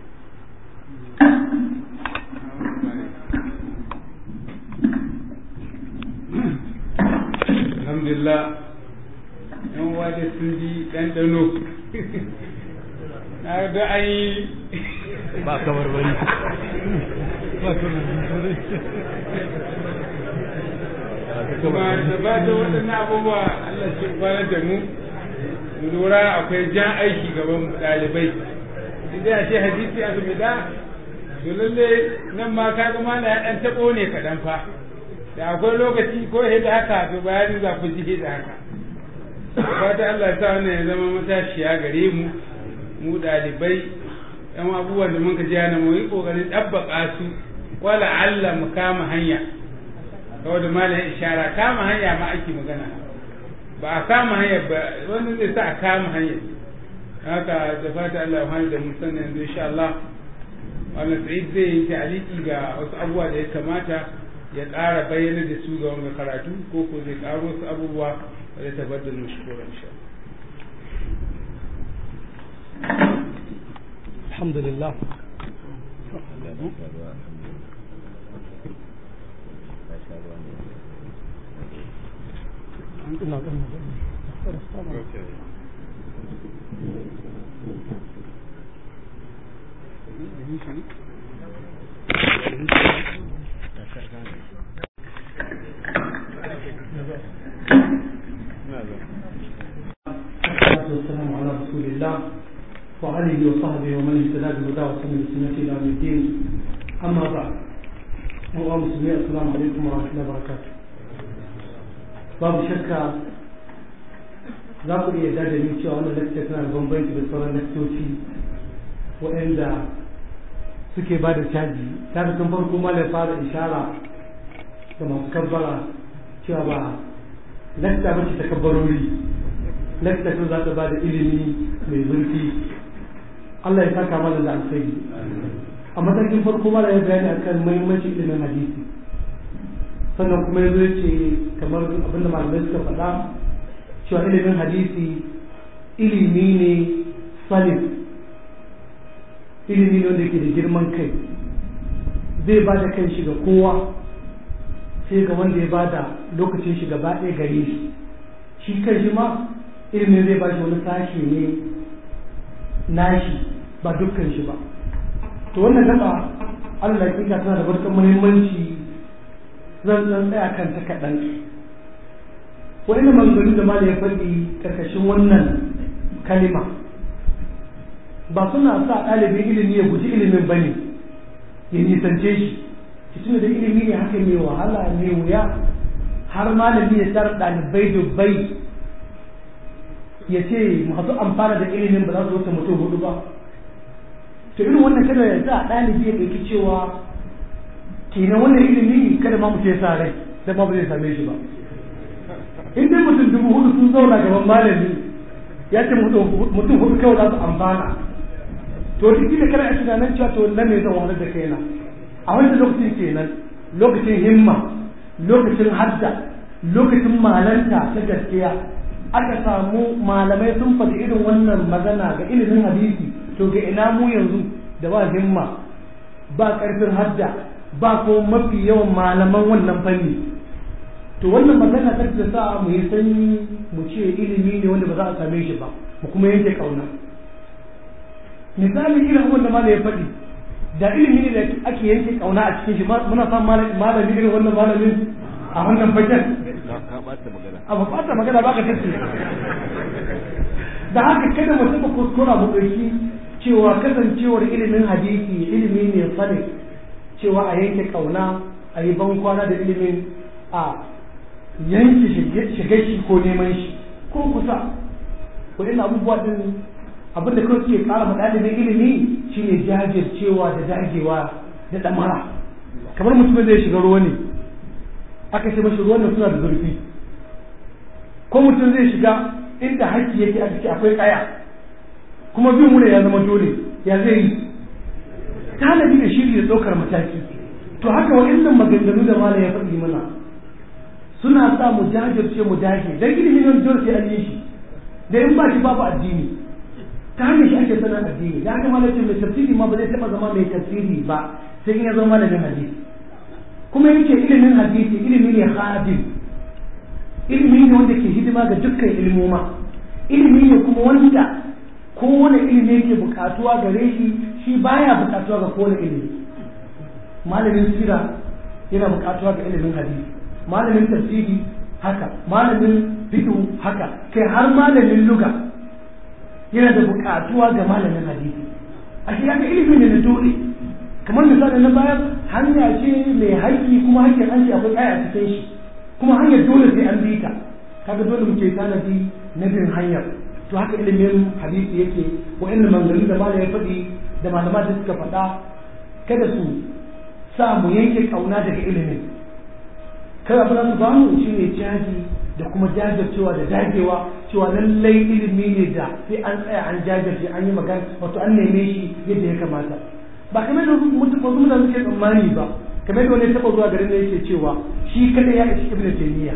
alhamdulillah yan waje sun ji ɗanɗano na da ai ba kamar bari kuma da ba da waɗannan abubuwa Allah shi kwana da mu lura akwai jan aiki gaban ɗalibai idan a ce hadisi a da to lalle nan ma ka ga mana ya ɗan taɓo ne kaɗan fa da akwai lokaci ko da haka to bayanin za ku ji da haka fata Allah ya sa wannan ya zama matashiya gare mu mu ɗalibai yan abubuwan da muka ji na mu yi ƙoƙarin ɗabbaƙa su wala Allah mu kama hanya kawai da malamin ishara kama hanya ma ake magana ba a kama hanya ba wani zai sa a kama hanya haka da fata Allah ya da mu sannan yanzu insha Allah wannan sa'id zai yi ta'aliki ga wasu abubuwa da ya kamata ya ƙara bayyana da su ga wanga karatu ko ko zai ƙaro wasu abubuwa da ya tabbatar da shukura insha alhamdulillah ina والسلام على رسول الله وآله وصحبه ومن اهتدى بهداه وسلم بسنته إلى يوم الدين أما بعد أيها المسلمين السلام عليكم ورحمة الله وبركاته babu shakka za ku iya da ni cewa wannan lecture tana da bambanci da sauran lectoci waɗanda suke ba da caji ta fi tun farko ma da fara ishara da masu kabbara cewa ba lecture ba ce ta kabbarori lecture za ta ba da ilimi mai zurfi Allah ya saka mana da alkhairi a matakin farko ma da ya bayani akan muhimmancin ilimin hadisi sannan kuma ya zo ce kamar abinda malamai suka faɗa cewa ilimin hadisi ilimi ne salif ilimi ne wanda ke da girman kai zai ba da kan shi ga kowa sai ga wanda ya ba da lokacin shi gaba ɗaya gare shi shi kan shi ma ilimin zai ba shi wani sashi ne nashi ba dukkan shi ba to wannan gaba Allah ya tana da barkan muhimmanci zan zan tsaya kan ta kaɗan wani maganganu da mala ya faɗi ƙarƙashin wannan kalima ba suna sa ɗalibin ilimi ya guji ilimin ba ne ya nisance shi ki tuna da ilimi ne haka mai wahala mai wuya har malami ya tara ɗalibai dubbai ya ce masu amfana da ilimin ba za su wuce mutum hudu ba to irin wannan kada ya sa ɗalibi ya ɗauki cewa kenan wannan ilimi kada ma mutum ya sa rai dan ma ba zai same shi ba in dai mutum dubu hudu sun zauna gaban malami ya ce mutum hudu kawai za su amfana to wata kila kana a tunanin cewa to nan ne zan wahalar da kaina a wani lokacin kenan lokacin himma lokacin hadda lokacin malanta ta gaskiya aka samu malamai sun faɗi irin wannan magana ga ilimin hadisi to ga ina mu yanzu da ba himma ba ƙarfin hadda ba ko mafi yawan malaman wannan fanni to wannan magana ta da sa mu yi sanyi mu ce ilimi ne wanda ba za a same shi ba mu kuma yanke kauna misali irin wanda ma ya faɗi da ilimi ne da ake yanke kauna a cikin shi muna san malami irin wannan malamin a wannan fagen a ba ɓata magana ba ka tace da haka kada mu taɓa kuskura mu ɗauki cewa kasancewar ilimin hadisi ilimi ne sanin cewa a yanke kauna a yi ban kwana da ilimin a yanke shiga shi ko neman shi ko kusa wani abubuwa din abin da kawai ke kara ma ɗalibin ilimi shine jajircewa da dagewa da ɗamara kamar mutumin zai shiga ruwa ne aka ce mashi ruwan suna da zurfi ko mutum zai shiga inda haƙƙi yake a ciki akwai kaya kuma bin wuri ya zama dole ya zai yi tanadi da shiri da ɗaukar mataki to haka waɗannan maganganu da mala ya faɗi mana suna sa mu jajirce mu dage dan ilimin nan dole sai an yi shi da in ba shi babu addini ta hanyar shi ake sanar addini da haka malamin mai tafsiri ma ba zai taɓa zama mai tafsiri ba sai in ya zama malamin hadisi kuma yake ilimin hadisi ilimi ne khadim ilimi ne wanda ke hidima ga dukkan ilmoma ilimi ne kuma wanda kowane ilimi yake bukatuwa gare shi shi baya bukatuwa ga kowane ilimi malamin sira yana buƙatuwa ga ilimin hadisi malamin tafsiri haka malamin fiqh haka kai har malamin luga yana da buƙatuwa ga malamin hadisi a shi haka ilimi ne na dole kamar misali na bayan hanya ce mai haƙƙi kuma haƙƙin an ce akwai a cikin shi kuma hanyar dole sai an bi ta kaga dole muke tanadi na bin hanyar to haka ilimin hadisi yake wa'annan manzanni da malam ya faɗi da malama da suka faɗa kada su sa mu yanke kauna daga ilimin kada abin da su bamu shine jaji da kuma jajircewa da dagewa cewa lallai ilimi ne da sai an tsaya an jajirce an yi magana wato an neme shi yadda ya kamata ba kamar da wasu mutane suke tsammani ba kamar da wani taɓa zuwa garin da yake cewa shi kadai ya ishi ibn taymiya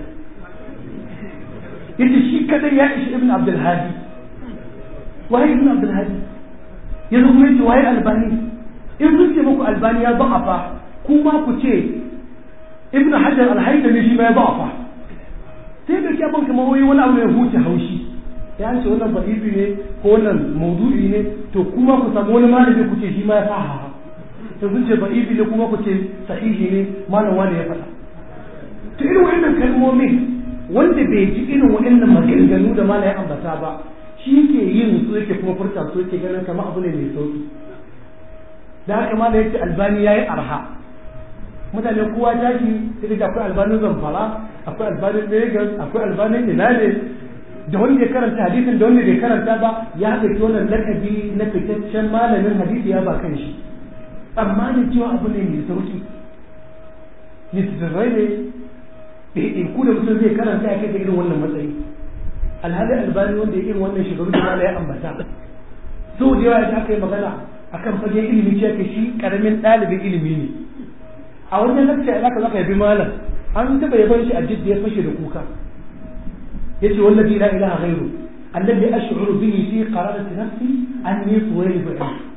yace shi kadai ya ishi ibn abdul hadi waye ibn abdul hadi yanzu kuma yace waye albani in sun ce muku albani ya ba'afa kuma ku ce ibn hajar al-haytami shi ma ya ba'afa sai da kyabon kamar wai wani abu mai huce haushi ya ce wannan ba'ibi ne ko wannan maudu'i ne to kuma ku samu wani malami ku ce shi ma ya saha to sun ce ba'ibi ne kuma ku ce sahihi ne malam wani ya faɗa to irin wannan kalmomin wanda bai ji irin waɗannan maganganu da malam ya ambata ba shi yake yin su yake kuma furta su yake ganin kamar abu ne mai sauki da haka malam yace albani yayi arha mutane kowa tashi sai da akwai albanin zamfara akwai albanin lagos akwai albanin inane da wanda ya karanta hadisin da wanda bai karanta ba ya ɗauki wannan lakabi na fitaccen malamin hadisi ya ba kan shi tsammanin cewa abu ne mai sauki littattafai ne ɗaiɗaiku da mutum zai karanta ya kai irin wannan matsayi alhali albani wanda ya irin wannan shekaru da mala ya ambata so da yawa aka yi magana akan fagen ilimi ce ka shi karamin ɗalibin ilimi ne a wannan lakta ya zaka zaka yabi malam an taɓa yaban shi a jidda ya fashe da kuka yace wallazi la ilaha ghairu alladhi ash'uru bihi fi qararati nafsi anni suwayb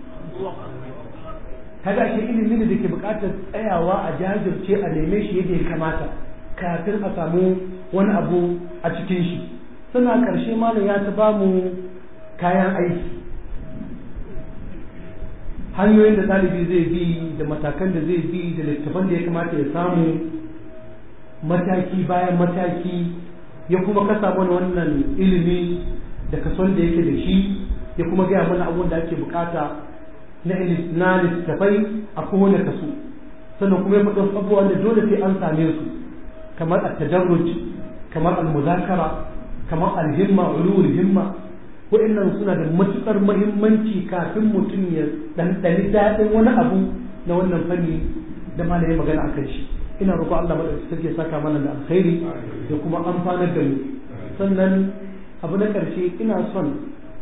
kaga shi ilimi ne da ke buƙatar tsayawa a jajirce a neme shi yadda ya kamata kafin a samu wani abu a cikin shi suna ƙarshe malam ya ta bamu kayan aiki hanyoyin da ɗalibi zai bi da matakan da zai bi da littafan da ya kamata ya samu mataki bayan mataki ya kuma kasa mana wannan ilimi da kason da yake da shi ya kuma gaya mana abubuwan da ake bukata na littafai a kowane kaso sannan kuma ya faɗo abubuwan da dole sai an same su kamar at-tadarruj kamar al-muzakara kamar al-himma ulul himma wa'annan suna da matukar muhimmanci kafin mutum ya ɗanɗani daɗin wani abu na wannan fanni da malaye magana akan shi ina roƙo Allah madaukakin sarki ya saka mana da alkhairi da kuma amfanar da mu sannan abu na ƙarshe ina son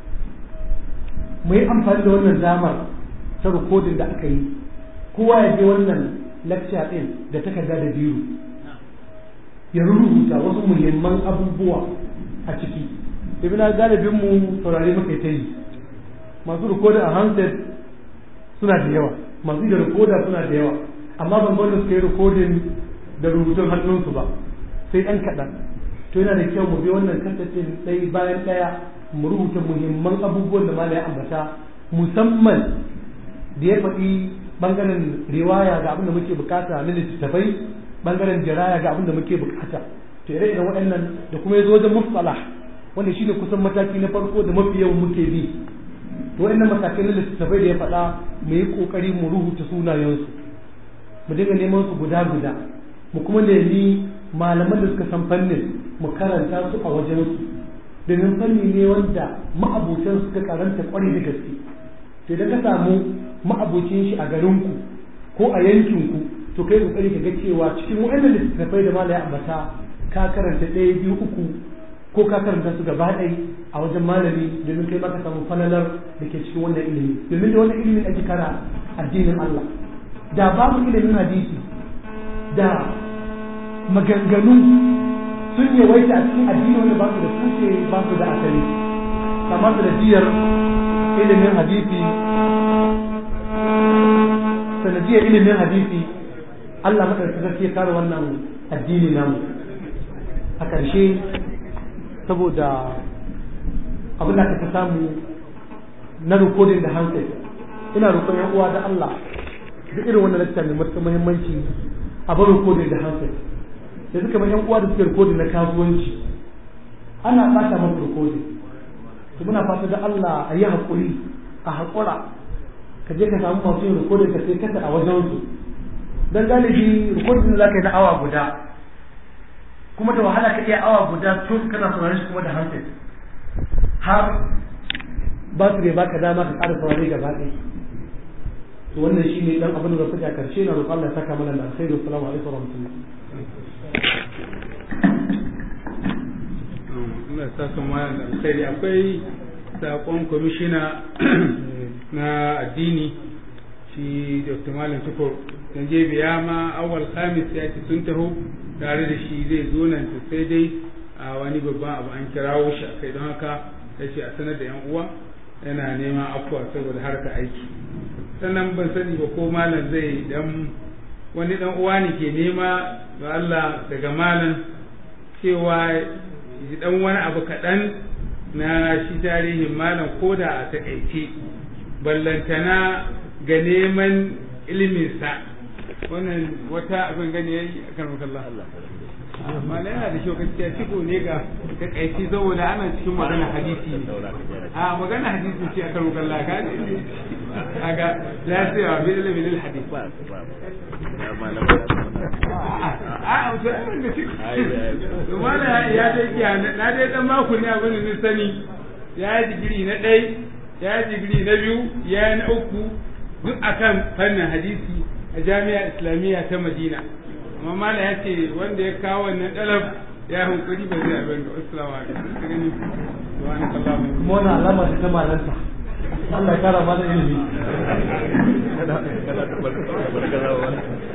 mu yi amfani da wannan damar ta rikodin da aka yi kowa ya je wannan lecture ɗin da takarda da biyu ya rubuta wasu muhimman abubuwa a ciki ibn galibin mu saurare muka ta yi masu rikodin a handset suna da yawa masu da rikoda suna da yawa amma ban gwada suka yi rikodin da rubutun hannunsu ba sai ɗan kaɗan to yana da kyau mu bi wannan kasafin ɗaya bayan ɗaya mu rubuta muhimman abubuwan da malaya ambata musamman da ya faɗi ɓangaren riwaya ga abin da muke bukata na littattafai ɓangaren jiraya ga abin da muke bukata to ire iren waɗannan da kuma ya zo wajen mustalah wanda shine kusan mataki na farko da mafi yawan muke bi to waɗannan matakai na littattafai da ya faɗa mu yi ƙoƙari mu rubuta sunayensu mu dinga neman su guda guda mu kuma nemi malaman da suka san fannin mu karanta su a wajen su domin fanni ne wanda ma'abutan suka karanta kwarai da gaske to idan ka samu ma'abucin shi a garinku ko a yankinku to kai kokari ka ga cewa cikin waɗannan littattafai da malaya ambata ka karanta ɗaya biyu uku ko ka karanta su gaba ɗaya a wajen malami domin kai ma ka samu falalar da ke cikin wannan ilimi domin da wannan ilimin ake kara addinin Allah da babu ilimin hadisi da maganganu sun yawaita a cikin addini wanda ba su da tushe ba su da asali kamar da diyar ilimin hadisi sanadiyar ilimin hadisi Allah maɗauki sarki ya kare wannan addini namu a ƙarshe saboda abin da aka samu na rikodin da hankali ina roƙon yan uwa da Allah duk irin wannan lakta mai matuƙar muhimmanci a bar rikodin da hankali yanzu kamar yan uwa da suke rikodin na kasuwanci ana ɓata masa rikodin to muna fata da Allah a yi haƙuri a haƙura ka je ka samu masu yin rikodin ka sai kasa a wajen su dan galibi rikodin da za ka yi na awa guda kuma da wahala ka iya awa guda to kana sauraron shi kuma da hankali har ba su bai baka dama ka ƙara saurare gaba ɗaya to wannan shi ne dan abin da zai a karshe na roƙon Allah ya saka mana da alkhairi assalamu alaikum wa rahmatullahi Allah ya saka mana da alkhairi akwai sakon kwamishina na addini shi Dr. Malam Tukur dan je biya ma awal khamis ya ce sun taho tare da shi zai zo nan to sai dai a wani babban abu an kirawo shi akai don haka ya ce a sanar da yan uwa yana neman afuwa saboda harka aiki sannan ban sani ba ko malam zai dan wani dan uwa ne ke nema ga Allah daga malam cewa ji dan wani abu kaɗan na shi tarihin malam ko da a taƙaice ballantana ga neman iliminsa wannan wata abin gani ya yi a kan Allah malam yana da kyau gaskiya ciko ne ga takaici saboda ana cikin magana hadisi ne a magana hadisi ce a kan Allah ka ne kaga la sai wa bi ilmi lil hadith a to an da ciko to malam ya dai kiya na dai dan mako ne abin da ni sani ya yi digiri na ɗai ya yi digiri na biyu ya yi na uku duk akan fannin hadisi a jami'a islamiyya ta madina amma mala ya ce wanda ya kawo wannan dalab ya hankuri ba zai abin da assalamu alaikum ka gani subhanak allahumma kuma wannan alama ce ta malanta Allah ya kara mana ilimi kada kada